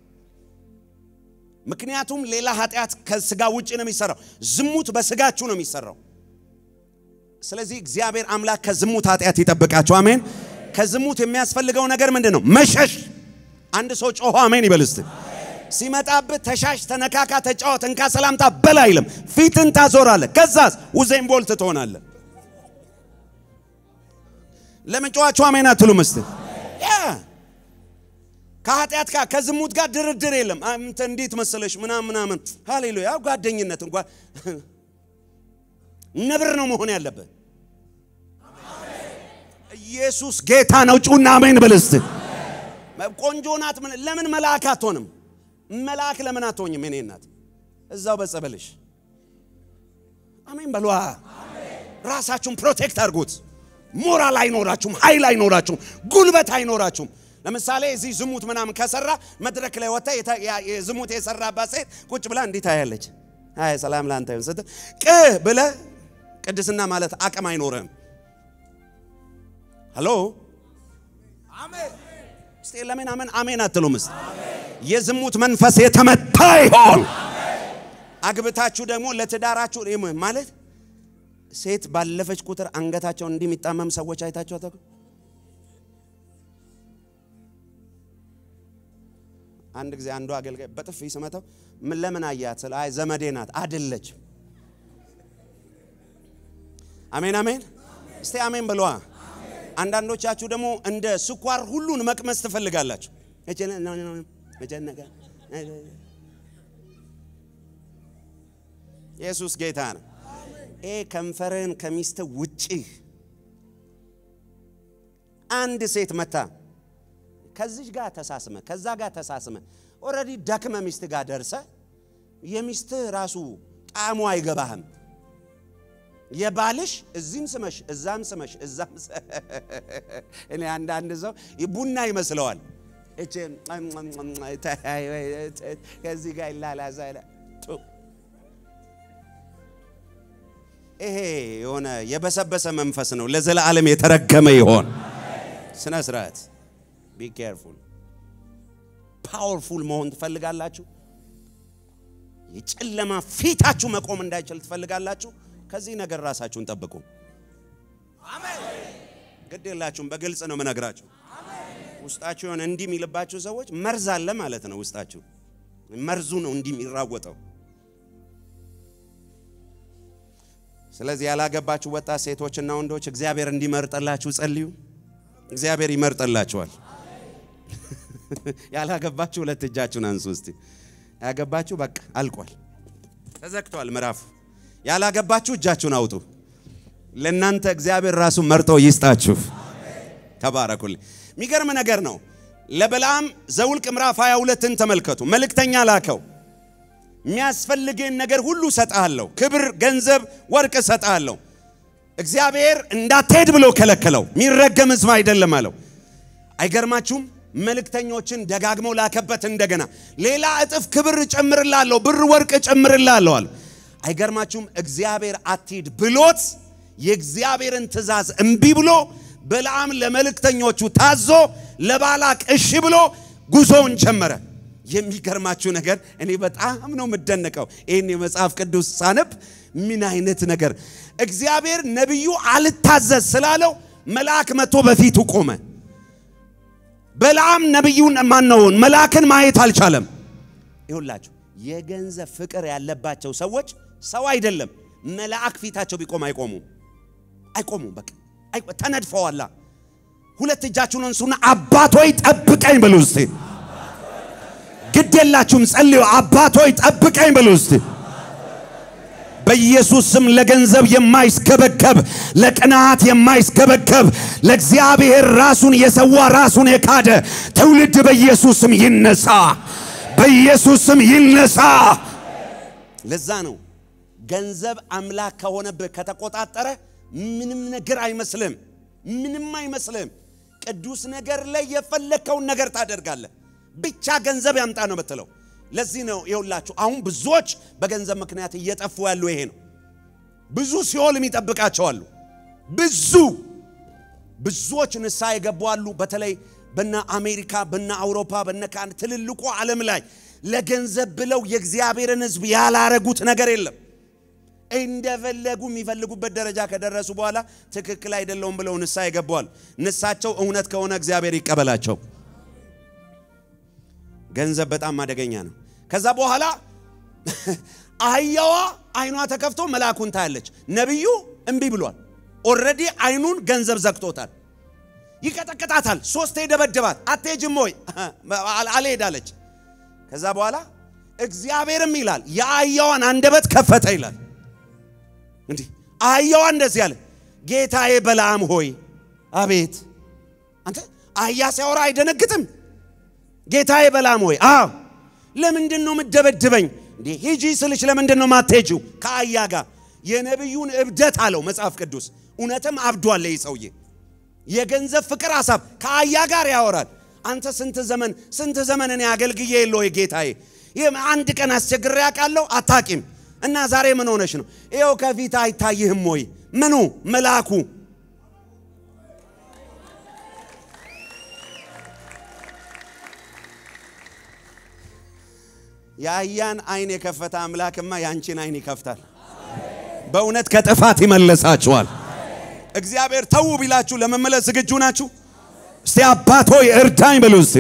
ምክንያቱም ሌላ ኃጢአት ከስጋ ውጭ ነው የሚሰራው። ዝሙት በስጋችሁ ነው የሚሰራው። ስለዚህ እግዚአብሔር አምላክ ከዝሙት ኃጢአት ይጠብቃችሁ። አሜን። ከዝሙት የሚያስፈልገው ነገር ምንድን ነው? መሸሽ። አንድ ሰው ጮሆ አሜን ይበል እስቲ። ሲመጣብህ ተሻሽ፣ ተነካካ፣ ተጫወት፣ እንካ ሰላምታ በል አይልም። ፊትን ታዞራለህ። ከዛስ ውዜን ቦልት ትሆናለህ። ለምን ጮኻችሁ አሜን አትሉም? እስቲ ያ ከኃጢአት ጋር ከዝሙት ጋር ድርድር የለም። አንተ እንዴት መሰለሽ ምናምን ምናምን፣ ሃሌሉያ። ጓደኝነት እንኳን ነብር ነው መሆን ያለበት። ኢየሱስ ጌታ ነው። ጩና አሜን በል እስቲ። ቆንጆ ናት። ምን- ለምን መልአክ አትሆንም? መልአክ ለምን አትሆኝም? የኔ እናት እዛው በጸበልሽ አሜን በሏ። ራሳችሁን ፕሮቴክት አድርጉት። ሞራል አይኖራችሁም፣ ኃይል አይኖራችሁም፣ ጉልበት አይኖራችሁም። ለምሳሌ እዚህ ዝሙት ምናምን ከሰራ መድረክ ላይ ወጥታ የተ- ያ- የዝሙት የሰራባት ሴት ቁጭ ብላ እንዲህ ታያለች። አይ ሰላም ላንተ ይሁን ስትል ቅ ብለ ቅድስና ማለት አቅም አይኖርህም። ሄሎ እስቲ ለምን አሜን አሜን አትሉም? እስቲ የዝሙት መንፈስ የተመታ ይሆን። አግብታችሁ ደግሞ ለትዳራችሁ ይም- ማለት ሴት ባለፈች ቁጥር አንገታቸው እንዲህ የሚጣመም ሰዎች አይታችሁ አታውቁም? አንድ ጊዜ አንዱ አገልጋይ በጥፊ ስመታው ምን ለምን አያት ስለ አይ ዘመዴ ናት አይደለችም። አሜን አሜን። እስቲ አሜን ብለዋ። አንዳንዶቻችሁ ደግሞ እንደ ስኳር ሁሉን መቅመስ ትፈልጋላችሁ። እቺ ነ- ነ- ነ- መጨነቀ ኢየሱስ ጌታ ነው። ይሄ ከንፈርህን ከሚስት ውጪ አንድ ሴት መታ ከዚች ጋር ተሳስመ ከዛ ጋር ተሳስመ ኦልሬዲ ደክመ ሚስት ጋር ደርሰ የሚስትህ ራሱ ጣዕሙ አይገባህም። የባልሽ እዚህም ስመሽ እዛም ስመሽ እዛም ስ- እኔ አንዳንድ ሰው ቡና ይመስለዋል። እቺ ከዚህ ጋር ይላላዛል። ይሄ የሆነ የበሰበሰ መንፈስ ነው። ለዘላለም የተረገመ ይሆን። ስነ ስርዓት ቢ ኬርፉል። ፓወርፉል መሆን ትፈልጋላችሁ? የጨለማ ፊታችሁ መቆም እንዳይችል ትፈልጋላችሁ? ከዚህ ነገር ራሳችሁን ጠብቁ። ግድ የላችሁም። በግልጽ ነው የምነግራችሁ። ውስጣችሁ የሆነ እንዲህ የሚልባችሁ ሰዎች መርዝ አለ ማለት ነው። ውስጣችሁ መርዙ ነው እንዲህ የሚራወጠው። ስለዚህ ያላገባችሁ ወጣት ሴቶችና ወንዶች እግዚአብሔር እንዲመርጠላችሁ ጸልዩ። እግዚአብሔር ይመርጠላችኋል። ያላገባችሁ ሁለት እጃችሁን አንሱ እስቲ። ያገባችሁ በቃ አልቋል፣ ተዘግቷል ምዕራፉ። ያላገባችሁ እጃችሁን አውጡ። ለእናንተ እግዚአብሔር ራሱ መርጦ ይስጣችሁ። ተባረኩልኝ። የሚገርም ነገር ነው። ለበለዓም ዘውልቅ ምዕራፍ 22ን ተመልከቱ። መልእክተኛ ላከው። የሚያስፈልግህን ነገር ሁሉ እሰጥሃለሁ፣ ክብር፣ ገንዘብ፣ ወርቅ እሰጥሃለሁ። እግዚአብሔር እንዳትሄድ ብሎ ከለከለው። የሚረገም ሕዝብ አይደለም አለው። አይገርማችሁም? መልእክተኞችን ደጋግሞ ላከበት። እንደገና ሌላ እጥፍ ክብር እጨምርላለሁ፣ ብር ወርቅ እጨምርላለሁ አለ። አይገርማችሁም? እግዚአብሔር አትሂድ ብሎት የእግዚአብሔርን ትእዛዝ እምቢ ብሎ በለዓም ለመልእክተኞቹ ታዞ ለባላቅ እሺ ብሎ ጉዞውን ጀመረ። የሚገርማችሁ ነገር እኔ በጣም ነው የምደነቀው። ይህን የመጽሐፍ ቅዱስ ሳነብ ምን አይነት ነገር እግዚአብሔር ነቢዩ አልታዘዝ ስላለው መልአክ መጥቶ በፊቱ ቆመ። በለዓም ነቢዩን ማነውን መልአክን ማየት አልቻለም። ይሁላችሁ የገንዘብ ፍቅር ያለባቸው ሰዎች ሰው አይደለም መልአክ ፊታቸው ቢቆም አይቆሙም፣ አይቆሙም። በቃ ተነድፈዋላ። ሁለት እጃችሁን እንሱና አባቶይ ጠብቀኝ በሉ እስቲ። ግድ የላችሁም ጸልዩ። አባቶይ ጠብቀኝ በሉ እስቲ። በኢየሱስ ስም ለገንዘብ የማይስገበገብ ለቅናት የማይስገበገብ ለእግዚአብሔር ራሱን የሰዋ ራሱን የካደ ትውልድ በኢየሱስ ስም ይነሳ፣ በኢየሱስ ስም ይነሳ። ለዛ ነው ገንዘብ አምላክ ከሆነብህ ከተቆጣጠረ ምንም ነገር አይመስልም፣ ምንም አይመስልም። ቅዱስ ነገር ላይ የፈለግከውን ነገር ታደርጋለህ። ብቻ ገንዘብ ያምጣ ነው የምትለው። ለዚህ ነው የውላችሁ አሁን ብዙዎች በገንዘብ ምክንያት እየጠፉ ያሉ ይሄ ነው። ብዙ ሲኦል የሚጠብቃቸው አሉ። ብዙ ብዙዎች ንስሐ የገቡ አሉ። በተለይ በነ አሜሪካ፣ በነ አውሮፓ፣ በነ ካን ትልልቁ ዓለም ላይ ለገንዘብ ብለው የእግዚአብሔርን ሕዝብ ያላረጉት ነገር የለም። እንደፈለጉ የሚፈልጉበት ደረጃ ከደረሱ በኋላ ትክክል አይደለውም ብለው ንስሐ ይገባዋል። ንሳቸው እውነት ከሆነ እግዚአብሔር ይቀበላቸው። ገንዘብ በጣም አደገኛ ነው። ከዛ በኋላ አህያዋ አይኗ ተከፍቶ መልአኩን ታያለች። ነቢዩ እምቢ ብሏል። ኦልሬዲ አይኑን ገንዘብ ዘግቶታል። ይቀጠቅጣታል። ሶስቴ ደበደባት። አትሄጂም ወይ አልሄዳለች። ከዛ በኋላ እግዚአብሔርም ይላል የአህያዋን አንደበት ከፈተ ይላል። እንዲህ አህያዋ እንደዚህ አለ፣ ጌታዬ በለዓም ሆይ አቤት። አንተ አህያ ሲያወራ አይደነግጥም? ጌታዬ በለዓም ሆይ አዎ፣ ለምንድን ነው የምደበድበኝ? እንዴ ሂጂ ስልሽ ለምንድን ነው ማትሄጂው? ከአህያ ጋር የነቢዩን እብደት አለው መጽሐፍ ቅዱስ። እውነትም አብዷል ይህ ሰውዬ። የገንዘብ ፍቅር ሀሳብ ከአህያ ጋር ያወራል። አንተ ስንት ዘመን ስንት ዘመን እኔ አገልግዬ የለ ወይ ጌታዬ? ይህም አንድ ቀን አስቸግሬ ያውቃለሁ? አታቂም እና ዛሬ ምን ሆነሽ ነው? ይኸው ከፊት አይታይህም ወይ? ምኑ መልአኩ የአህያን አይን የከፈተ አምላክማ የአንቺን አይን ይከፍታል። በእውነት ከጥፋት ይመለሳችኋል። እግዚአብሔር ተዉ ቢላችሁ ለመመለስ ዝግጁ ናችሁ? እስቲ አባት ሆይ እርዳኝ በሉ እስቲ።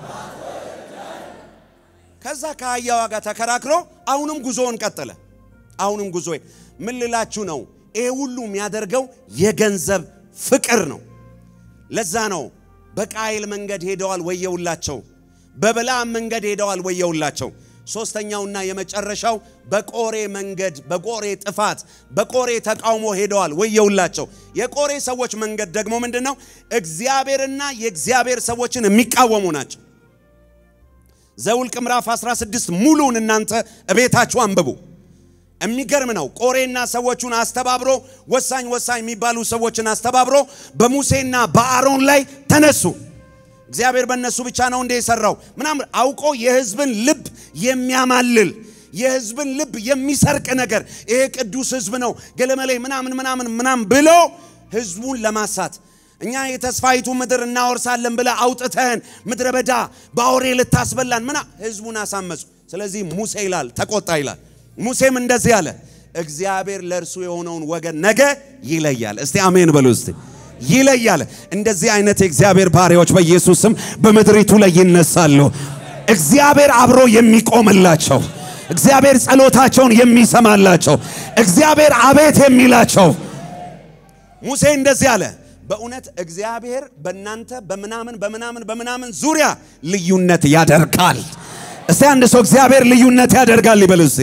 ከዛ ከአህያዋ ጋር ተከራክሮ አሁንም ጉዞውን ቀጠለ። አሁንም ጉዞ ምን ልላችሁ ነው? ይሄ ሁሉ የሚያደርገው የገንዘብ ፍቅር ነው። ለዛ ነው በቃይል መንገድ ሄደዋል ወየውላቸው፣ በበለዓም መንገድ ሄደዋል ወየውላቸው። ሶስተኛውና የመጨረሻው በቆሬ መንገድ በቆሬ ጥፋት በቆሬ ተቃውሞ ሄደዋል ወየውላቸው። የቆሬ ሰዎች መንገድ ደግሞ ምንድን ነው? እግዚአብሔርና የእግዚአብሔር ሰዎችን የሚቃወሙ ናቸው። ዘውልቅ ምዕራፍ 16 ሙሉን እናንተ እቤታችሁ አንብቡ። የሚገርም ነው። ቆሬና ሰዎቹን አስተባብሮ ወሳኝ ወሳኝ የሚባሉ ሰዎችን አስተባብሮ በሙሴና በአሮን ላይ ተነሱ። እግዚአብሔር በእነሱ ብቻ ነው እንደ የሰራው ምናምን አውቆ የሕዝብን ልብ የሚያማልል የህዝብን ልብ የሚሰርቅ ነገር ይሄ ቅዱስ ህዝብ ነው ገለመሌ ምናምን ምናምን ምናምን ብሎ ህዝቡን ለማሳት እኛ የተስፋይቱ ምድር እናወርሳለን ብለ አውጥተህን ምድረ በዳ በአውሬ ልታስበላን ምና ህዝቡን አሳመፁ። ስለዚህ ሙሴ ይላል ተቆጣ ይላል። ሙሴም እንደዚህ አለ፣ እግዚአብሔር ለእርሱ የሆነውን ወገን ነገ ይለያል። እስቲ አሜን በሉ እስቲ ይለያል። እንደዚህ አይነት የእግዚአብሔር ባሪያዎች በኢየሱስ ስም በምድሪቱ ላይ ይነሳሉ። እግዚአብሔር አብሮ የሚቆምላቸው፣ እግዚአብሔር ጸሎታቸውን የሚሰማላቸው፣ እግዚአብሔር አቤት የሚላቸው ሙሴ እንደዚህ አለ። በእውነት እግዚአብሔር በእናንተ በምናምን በምናምን በምናምን ዙሪያ ልዩነት ያደርጋል። እስቲ አንድ ሰው እግዚአብሔር ልዩነት ያደርጋል ይበል እስቲ።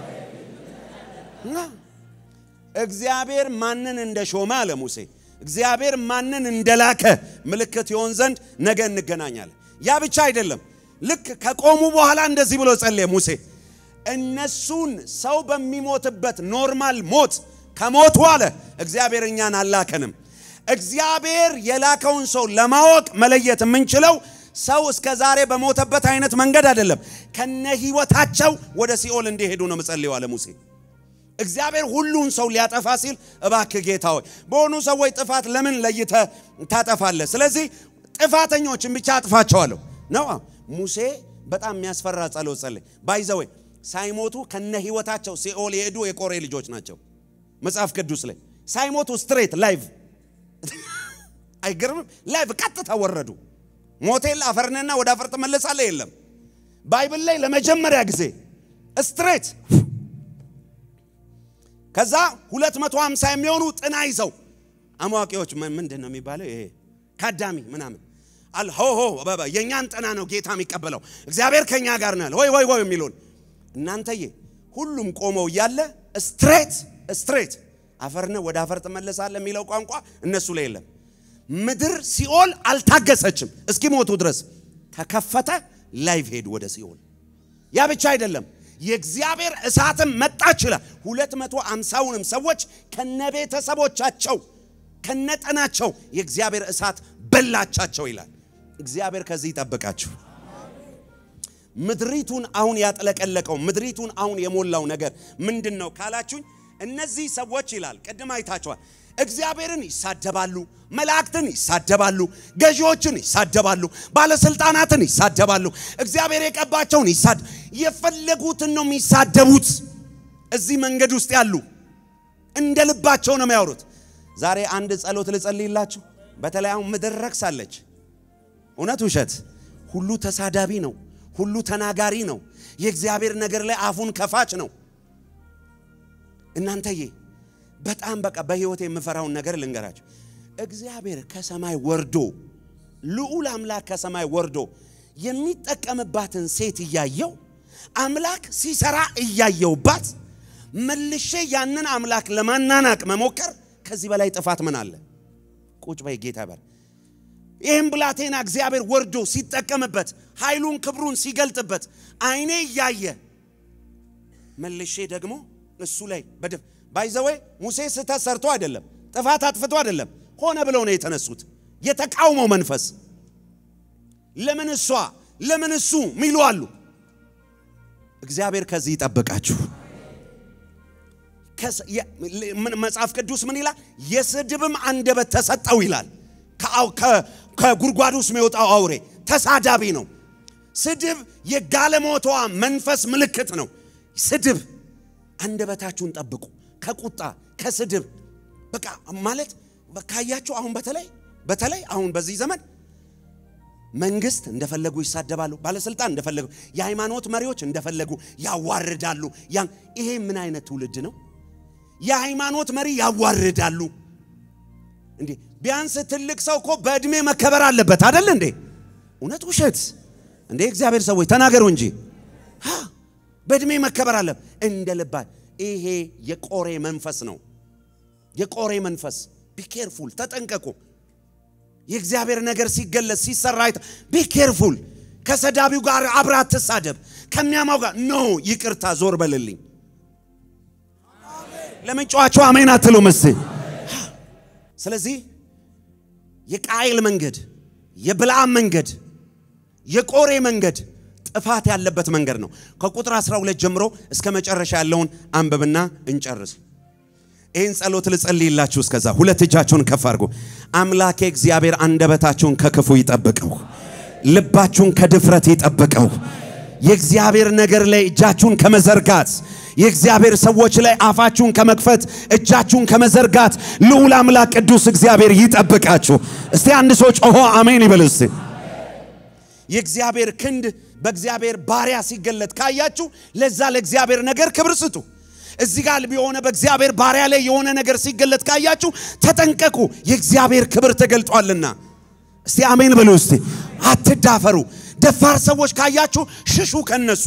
እግዚአብሔር ማንን እንደሾመ አለ ሙሴ እግዚአብሔር ማንን እንደላከ ምልክት ይሆን ዘንድ ነገ እንገናኛለን። ያ ብቻ አይደለም። ልክ ከቆሙ በኋላ እንደዚህ ብሎ ጸለየ ሙሴ እነሱን ሰው በሚሞትበት ኖርማል ሞት ከሞቱ አለ እግዚአብሔር እኛን አላከንም። እግዚአብሔር የላከውን ሰው ለማወቅ መለየት የምንችለው ሰው እስከ ዛሬ በሞተበት አይነት መንገድ አይደለም። ከነ ህይወታቸው ወደ ሲኦል እንዲሄዱ ነው ምጸልየው አለ ሙሴ። እግዚአብሔር ሁሉን ሰው ሊያጠፋ ሲል እባክህ ጌታ ሆይ በሆኑ ሰዎች ጥፋት ለምን ለይተ ታጠፋለህ? ስለዚህ ጥፋተኞችን ብቻ አጥፋቸዋለሁ ነው። ሙሴ በጣም የሚያስፈራ ጸሎት ጸለይ። ባይዘወይ ሳይሞቱ ከነ ህይወታቸው ሲኦል የሄዱ የቆሬ ልጆች ናቸው። መጽሐፍ ቅዱስ ላይ ሳይሞቱ ስትሬት ላይቭ አይገርምም? ላይቭ ቀጥታ ወረዱ። ሞቴል አፈርንና ወደ አፈር ትመለሳለህ የለም። ባይብል ላይ ለመጀመሪያ ጊዜ ስትሬት ከዛ 250 የሚሆኑ ጥና ይዘው አማዋቂዎች ምንድን ነው የሚባለው? ይሄ ካዳሚ ምናምን አልሆሆ የእኛን ጥና ነው ጌታ የሚቀበለው እግዚአብሔር ከኛ ጋር ነው ወይ ወይ ወይ የሚሉን እናንተዬ፣ ሁሉም ቆመው እያለ ስትሬት ስትሬት አፈርነ ወደ አፈር ትመለሳለህ የሚለው ቋንቋ እነሱ ላይ የለም። ምድር ሲኦል አልታገሰችም እስኪሞቱ ድረስ ተከፈተ። ላይቭ ሄዱ ወደ ሲኦል። ያ ብቻ አይደለም የእግዚአብሔር እሳትም መጣች ይላል። ሁለት መቶ አምሳውንም ሰዎች ከነቤተሰቦቻቸው ከነጠናቸው የእግዚአብሔር እሳት በላቻቸው ይላል። እግዚአብሔር ከዚህ ይጠብቃችሁ። ምድሪቱን አሁን ያጥለቀለቀው ምድሪቱን አሁን የሞላው ነገር ምንድን ነው ካላችሁኝ፣ እነዚህ ሰዎች ይላል ቅድም አይታችኋል። እግዚአብሔርን ይሳደባሉ፣ መላእክትን ይሳደባሉ፣ ገዢዎችን ይሳደባሉ፣ ባለስልጣናትን ይሳደባሉ፣ እግዚአብሔር የቀባቸውን ይሳድ የፈለጉትን ነው የሚሳደቡት። እዚህ መንገድ ውስጥ ያሉ እንደ ልባቸው ነው የሚያወሩት። ዛሬ አንድ ጸሎት ልጸልይላችሁ። በተለይ አሁን ምድር ረክሳለች። እውነት ውሸት፣ ሁሉ ተሳዳቢ ነው፣ ሁሉ ተናጋሪ ነው፣ የእግዚአብሔር ነገር ላይ አፉን ከፋች ነው። እናንተዬ በጣም በቃ በህይወት የምፈራውን ነገር ልንገራቸው። እግዚአብሔር ከሰማይ ወርዶ ልዑል አምላክ ከሰማይ ወርዶ የሚጠቀምባትን ሴት እያየው አምላክ ሲሰራ እያየውባት መልሼ ያንን አምላክ ለማናናቅ መሞከር ከዚህ በላይ ጥፋት ምን አለ? ቁጭ በይ ጌታ በር ይህም ብላቴና እግዚአብሔር ወርዶ ሲጠቀምበት ኃይሉን ክብሩን ሲገልጥበት አይኔ እያየ መልሼ ደግሞ እሱ ላይ በደፍ ባይዘወይ ሙሴ ስህተት ሰርቶ አይደለም፣ ጥፋት አጥፍቶ አይደለም፣ ሆነ ብለው ነው የተነሱት። የተቃውሞ መንፈስ ለምን እሷ ለምን እሱ ሚሉ አሉ። እግዚአብሔር ከዚህ ይጠብቃችሁ። መጽሐፍ ቅዱስ ምን ይላል? የስድብም አንደበት ተሰጠው ይላል። ከጉድጓድ ውስጥ የሚወጣው አውሬ ተሳዳቢ ነው። ስድብ የጋለሞቷ መንፈስ ምልክት ነው። ስድብ አንደበታችሁን ጠብቁ ከቁጣ ከስድብ በቃ ማለት ካያችሁ አሁን በተለይ በተለይ አሁን በዚህ ዘመን መንግስት እንደፈለጉ ይሳደባሉ። ባለስልጣን እንደፈለጉ፣ የሃይማኖት መሪዎች እንደፈለጉ ያዋርዳሉ። ያን ይሄ ምን አይነት ትውልድ ነው? የሃይማኖት መሪ ያዋርዳሉ እንዴ! ቢያንስ ትልቅ ሰው እኮ በእድሜ መከበር አለበት አይደል እንዴ? እውነት ውሸት እንዴ? እግዚአብሔር ሰዎች ተናገሩ እንጂ በእድሜ መከበር አለ እንደ ልባ ይሄ የቆሬ መንፈስ ነው። የቆሬ መንፈስ ቢኬርፉል ተጠንቀቁ። የእግዚአብሔር ነገር ሲገለጽ ሲሰራ ቢኬርፉል። ከሰዳቢው ጋር አብራ አትሳደብ። ከሚያማው ጋር ኖ ይቅርታ፣ ዞር በልልኝ። ለምን ጨዋቸው አሜን አትሉ መስ ስለዚህ የቃይል መንገድ፣ የብልዓም መንገድ፣ የቆሬ መንገድ ጥፋት ያለበት መንገድ ነው። ከቁጥር 12 ጀምሮ እስከ መጨረሻ ያለውን አንብብና እንጨርስ። ይህን ጸሎት ልጸልይላችሁ። እስከዛ ሁለት እጃችሁን ከፍ አድርጉ። አምላኬ እግዚአብሔር አንደበታችሁን ከክፉ ይጠብቀው፣ ልባችሁን ከድፍረት ይጠብቀው። የእግዚአብሔር ነገር ላይ እጃችሁን ከመዘርጋት የእግዚአብሔር ሰዎች ላይ አፋችሁን ከመክፈት እጃችሁን ከመዘርጋት ልዑል አምላክ ቅዱስ እግዚአብሔር ይጠብቃችሁ። እስቲ አንድ ሰው ጮሆ አሜን ይበል እስቲ። የእግዚአብሔር ክንድ በእግዚአብሔር ባሪያ ሲገለጥ ካያችሁ ለዛ ለእግዚአብሔር ነገር ክብር ስጡ። እዚህ ጋር የሆነ በእግዚአብሔር ባሪያ ላይ የሆነ ነገር ሲገለጥ ካያችሁ ተጠንቀቁ፣ የእግዚአብሔር ክብር ተገልጧልና። እስቲ አሜን በሉ እስቲ። አትዳፈሩ። ደፋር ሰዎች ካያችሁ ሽሹ ከነሱ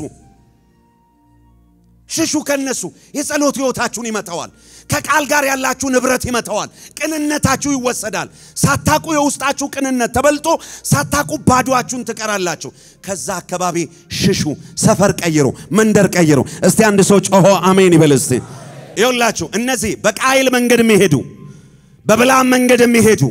ሽሹ ከነሱ። የጸሎት ሕይወታችሁን ይመተዋል። ከቃል ጋር ያላችሁ ንብረት ይመተዋል። ቅንነታችሁ ይወሰዳል። ሳታቁ የውስጣችሁ ቅንነት ተበልጦ ሳታቁ ባዶአችሁን ትቀራላችሁ። ከዛ አካባቢ ሽሹ። ሰፈር ቀይሩ፣ መንደር ቀይሩ። እስቲ አንድ ሰው ጮሆ አሜን ይበል እስቲ። ይኸውላችሁ እነዚህ በቃይል መንገድ የሚሄዱ በብላም መንገድ የሚሄዱ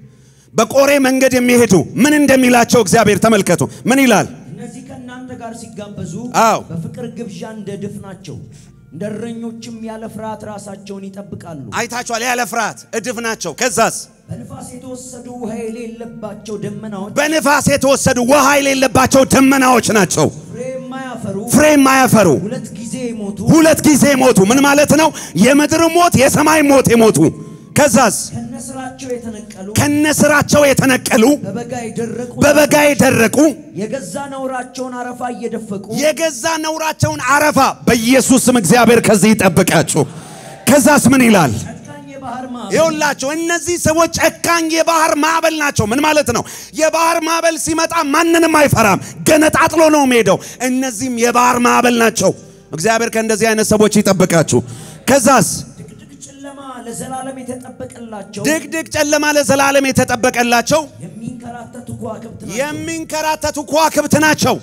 በቆሬ መንገድ የሚሄዱ ምን እንደሚላቸው እግዚአብሔር ተመልከቱ። ምን ይላል? እነዚህ ከእናንተ ጋር ሲጋበዙ አዎ። በፍቅር ግብዣ እንደ ድፍ ናቸው። እንደ እረኞችም ያለ ፍርሃት ራሳቸውን ይጠብቃሉ። አይታችኋል። ያለ ፍርሃት እድፍ ናቸው። ከዛስ በንፋስ የተወሰዱ ውሃ የሌለባቸው ደመናዎች በንፋስ የተወሰዱ ውሃ የሌለባቸው ደመናዎች ናቸው። ፍሬ የማያፈሩ ፍሬ የማያፈሩ ሁለት ጊዜ የሞቱ ሁለት ጊዜ ሞቱ። ምን ማለት ነው? የምድር ሞት፣ የሰማይ ሞት የሞቱ ከዛስ ከነስራቸው የተነቀሉ ከነስራቸው የተነቀሉ በበጋ የደረቁ በበጋ የደረቁ የገዛ ነውራቸውን አረፋ እየደፈቁ የገዛ ነውራቸውን አረፋ በኢየሱስ ስም እግዚአብሔር ከዚህ ይጠብቃችሁ። ከዛስ ምን ይላል? ጨካኝ የባህር ማዕበል ይኸውላቸው እነዚህ ሰዎች ጨካኝ የባህር ማዕበል ናቸው። ምን ማለት ነው? የባህር ማዕበል ሲመጣ ማንንም አይፈራም፣ ገነጣጥሎ ነው የሚሄደው። እነዚህም የባህር ማዕበል ናቸው። እግዚአብሔር ከእንደዚህ አይነት ሰዎች ይጠብቃችሁ። ከዛስ ድቅድቅ ጨለማ ለዘላለም የተጠበቀላቸው ድቅድቅ ጨለማ ለዘላለም የተጠበቀላቸው የሚንከራተቱ ከዋክብት ናቸው። የሚንከራተቱ ከዋክብት ናቸው።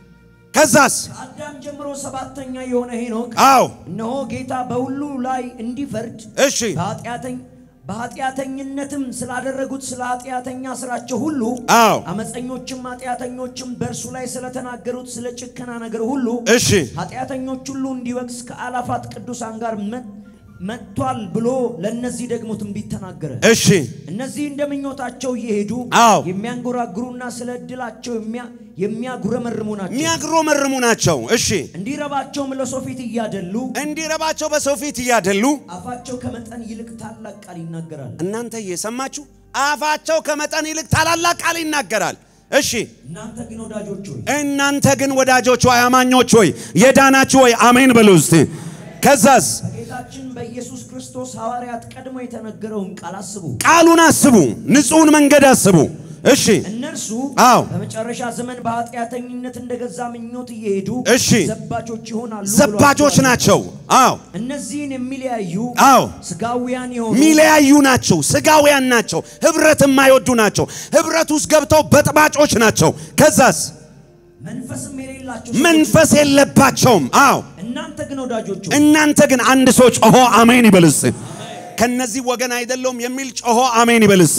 ከዛስ ከአዳም ጀምሮ ሰባተኛ የሆነ ሄኖክ አዎ እነሆ ጌታ በሁሉ ላይ እንዲፈርድ እሺ በኃጢአተኝ በኃጢአተኝነትም ስላደረጉት ስለ ኃጢአተኛ ስራቸው ሁሉ አዎ አመፀኞችም ኃጢአተኞችም በእርሱ ላይ ስለተናገሩት ስለ ጭከና ነገር ሁሉ እሺ ኃጢአተኞች ሁሉ እንዲወቅስ ከአላፋት ቅዱሳን ጋር መ- መጥቷል ብሎ ለእነዚህ ደግሞ ትንቢት ተናገረ። እሺ እነዚህ እንደ ምኞታቸው እየሄዱ አዎ። የሚያንጎራጉሩና ስለ ዕድላቸው የሚያ- የሚያጉረመርሙ ናቸው። የሚያግሮመርሙ ናቸው። እሺ እንዲረባቸውም ለሰው ፊት እያደሉ እንዲረባቸው በሰው ፊት እያደሉ አፋቸው ከመጠን ይልቅ ታላቅ ቃል ይናገራል። እናንተ እየሰማችሁ አፋቸው ከመጠን ይልቅ ታላላቅ ቃል ይናገራል። እሺ እናንተ ግን ወዳጆች ሆይ እናንተ ግን ወዳጆች ሆይ አማኞች ሆይ የዳናችሁ ሆይ አሜን በሉ እስቲ። ከዛስ በጌታችን በኢየሱስ ክርስቶስ ሐዋርያት ቀድሞ የተነገረውን ቃል አስቡ። ቃሉን አስቡ፣ ንጹሕን መንገድ አስቡ። እሺ እነርሱ አዎ። በመጨረሻ ዘመን በኃጢአተኝነት እንደገዛ ምኞት እየሄዱ እሺ። ዘባቾች ይሆናሉ ዘባጆች ብሏቸዋል። ናቸው። አዎ እነዚህን የሚለያዩ አዎ ስጋውያን የሆኑ ሚለያዩ ናቸው። ስጋውያን ናቸው። ህብረት የማይወዱ ናቸው። ህብረት ውስጥ ገብተው በጥባጮች ናቸው። ከዛስ መንፈስም የሌላቸው ሰዎች መንፈስ የለባቸውም። አዎ እናንተ ግን ወዳጆች ሆይ እናንተ ግን አንድ ሰው ጮሆ አሜን ይበልስ። ከነዚህ ወገን አይደለውም የሚል ጮሆ አሜን ይበልስ።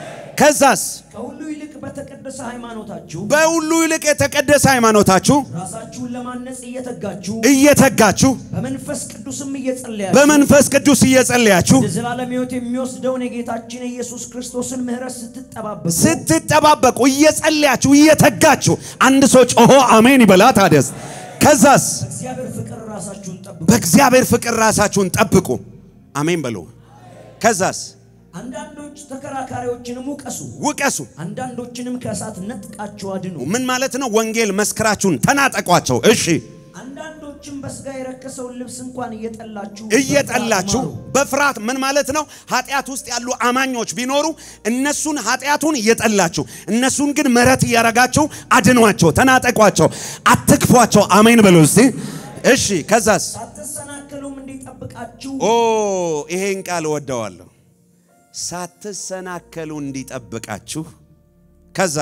ከዛስ ከሁሉ ይልቅ በተቀደሰ ሃይማኖታችሁ በሁሉ ይልቅ የተቀደሰ ሃይማኖታችሁ ራሳችሁን ለማነጽ እየተጋችሁ እየተጋችሁ በመንፈስ ቅዱስም እየጸለያችሁ በመንፈስ ቅዱስ እየጸለያችሁ ወደ ዘላለም ሕይወት የሚወስደውን የጌታችን የኢየሱስ ክርስቶስን ምሕረት ስትጠባበቁ ስትጠባበቁ እየጸለያችሁ እየተጋችሁ አንድ ሰው ጮሆ አሜን ይበላ። ታዲያስ ከዛስ እግዚአብሔር ፍቅር ራሳችሁን ጠብቁ። በእግዚአብሔር ፍቅር ራሳችሁን ጠብቁ። አሜን በሉ። ከዛስ አንዳንዶች ተከራካሪዎችንም ውቀሱ፣ ውቀሱ። አንዳንዶችንም ከእሳት ነጥቃችሁ አድኑ። ምን ማለት ነው? ወንጌል መስክራችሁን ተናጠቋቸው። እሺ አንዳንዶችም በስጋ የረከሰውን ልብስ እንኳን እየጠላችሁ እየጠላችሁ በፍርሃት ማሩ። በፍርሃት ምን ማለት ነው? ኃጢአት ውስጥ ያሉ አማኞች ቢኖሩ እነሱን ኃጢአቱን እየጠላችሁ እነሱን ግን ምሕረት እያረጋችሁ አድኗቸው፣ ተናጠቋቸው፣ አትክፏቸው። አሜን በሉ እስቲ። እሺ ከዛስ ሳትሰናከሉም እንዲጠብቃችሁ ኦ ይሄን ቃል ወደዋለሁ። ሳትሰናከሉ እንዲጠብቃችሁ ከዛስ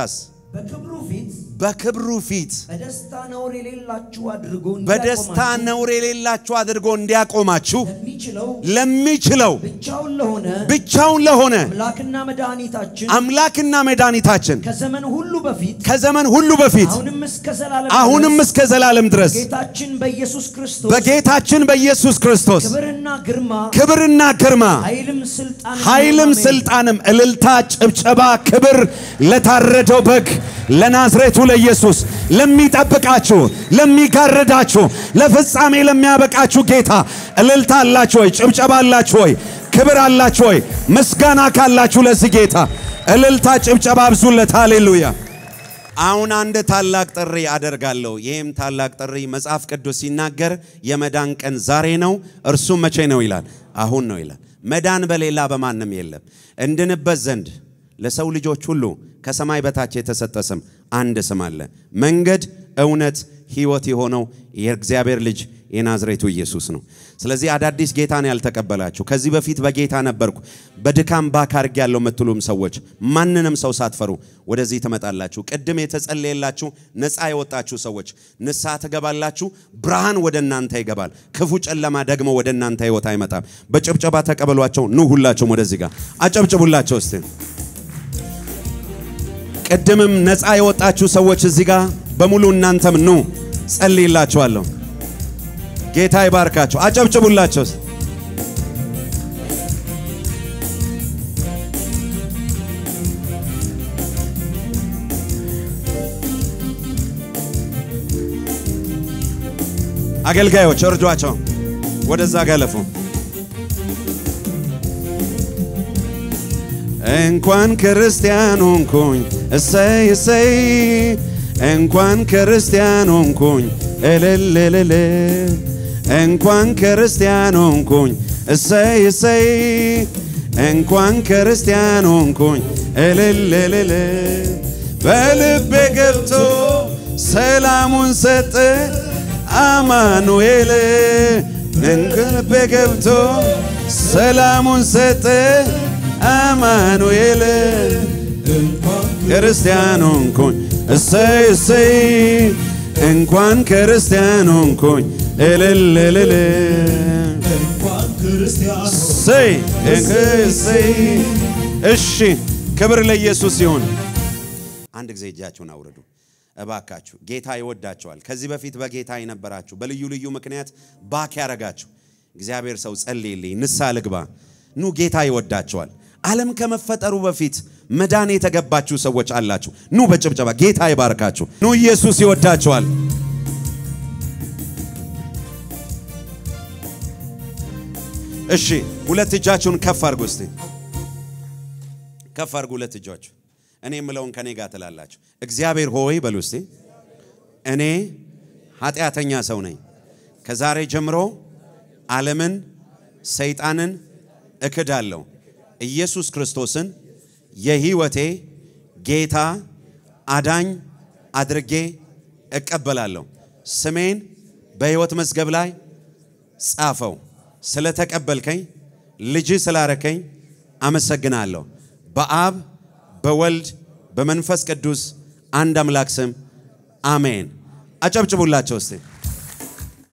በክብሩ ፊት በክብሩ ፊት በደስታ ነውር የሌላችሁ አድርጎ በደስታ እንዲያቆማችሁ ነውር የሌላችሁ አድርጎ እንዲያቆማችሁ ለሚችለው ለሚችለው ብቻውን ለሆነ ብቻውን ለሆነ አምላክና መድኃኒታችን አምላክና መድኃኒታችን ከዘመን ሁሉ በፊት ከዘመን ሁሉ በፊት አሁንም እስከ ዘላለም አሁንም ድረስ እስከ ዘላለም ድረስ ጌታችን በኢየሱስ ክርስቶስ በጌታችን በኢየሱስ ክርስቶስ ክብርና ግርማ ክብርና ግርማ ኃይልም ስልጣን ኃይልም ስልጣንም እልልታ፣ ጭብጨባ፣ ክብር ለታረደው በግ ለናዝሬቱ ለኢየሱስ ለሚጠብቃችሁ፣ ለሚጋርዳችሁ፣ ለፍጻሜ ለሚያበቃችሁ ጌታ እልልታ አላችሁ ወይ? ጭብጨባ አላችሁ ወይ? ክብር አላችሁ ወይ? ምስጋና ካላችሁ ለዚህ ጌታ እልልታ፣ ጭብጨባ አብዙለት። ሃሌሉያ። አሁን አንድ ታላቅ ጥሪ አደርጋለሁ። ይህም ታላቅ ጥሪ መጽሐፍ ቅዱስ ሲናገር የመዳን ቀን ዛሬ ነው፣ እርሱም መቼ ነው ይላል? አሁን ነው ይላል። መዳን በሌላ በማንም የለም። እንድንበት ዘንድ ለሰው ልጆች ሁሉ ከሰማይ በታች የተሰጠ ስም አንድ ስም አለ። መንገድ፣ እውነት፣ ሕይወት የሆነው የእግዚአብሔር ልጅ የናዝሬቱ ኢየሱስ ነው። ስለዚህ አዳዲስ ጌታን ያልተቀበላችሁ ከዚህ በፊት በጌታ ነበርኩ በድካም ባክ አድርጌያለሁ የምትሉም ሰዎች ማንንም ሰው ሳትፈሩ ወደዚህ ትመጣላችሁ። ቅድም የተጸለየላችሁ ነፃ የወጣችሁ ሰዎች ንስሐ ትገባላችሁ። ብርሃን ወደ እናንተ ይገባል። ክፉ ጨለማ ደግሞ ወደ እናንተ ሕይወት አይመጣም። በጭብጨባ ተቀበሏቸው። ኑ ሁላችሁም ወደዚህ ጋር አጨብጭቡላቸው እስቲ። ቅድምም ነፃ የወጣችሁ ሰዎች እዚህ ጋር በሙሉ እናንተም ኑ ጸልይላችኋለሁ። ጌታ ይባርካቸው። አጨብጭቡላቸው። አገልጋዮች እርዷቸው፣ ወደዛ ገለፉ። እንኳን ክርስቲያን ሆንኩኝ እሰይ እሰይ፣ እንኳን ክርስቲያን ሆንኩኝ እልል እልል፣ እንኳን ክርስቲያን ሆንኩኝ እሰይ እሰይ፣ እንኳን ክርስቲያን ሆንኩኝ እልል እልል፣ በልቤ ገብቶ ሰላሙን ሰጠ አማኑኤል፣ በልቤ ገብቶ ሰላሙን ሰጠ አማኑኤል ክርስቲያን ሆንኩኝ እሰይ እሰይ እንኳን ክርስቲያን ሆንኩኝ እልል እልል እሰይ እሰይ እሺ ክብር ለኢየሱስ ይሁን አንድ ጊዜ እጃችሁን አውርዱ እባካችሁ ጌታ ይወዳቸዋል ከዚህ በፊት በጌታ የነበራችሁ በልዩ ልዩ ምክንያት ባክ ያረጋችሁ እግዚአብሔር ሰው ጸልይልኝ ንስሐ ልግባ ኑ ጌታ ይወዳቸዋል ዓለም ከመፈጠሩ በፊት መዳን የተገባችሁ ሰዎች አላችሁ። ኑ በጭብጨባ ጌታ ይባርካችሁ። ኑ ኢየሱስ ይወዳችኋል። እሺ ሁለት እጃችሁን ከፍ አድርጉ እስቲ ከፍ አድርጉ ሁለት እጃችሁ። እኔ የምለውን ከኔ ጋር ትላላችሁ። እግዚአብሔር ሆይ በሉ እስቲ እኔ ኃጢአተኛ ሰው ነኝ። ከዛሬ ጀምሮ ዓለምን፣ ሰይጣንን እክዳለሁ። ኢየሱስ ክርስቶስን የህይወቴ ጌታ አዳኝ አድርጌ እቀበላለሁ። ስሜን በሕይወት መዝገብ ላይ ጻፈው። ስለተቀበልከኝ ልጅ ስላረከኝ አመሰግናለሁ። በአብ በወልድ በመንፈስ ቅዱስ አንድ አምላክ ስም አሜን። አጨብጭቡላቸው እስቲ።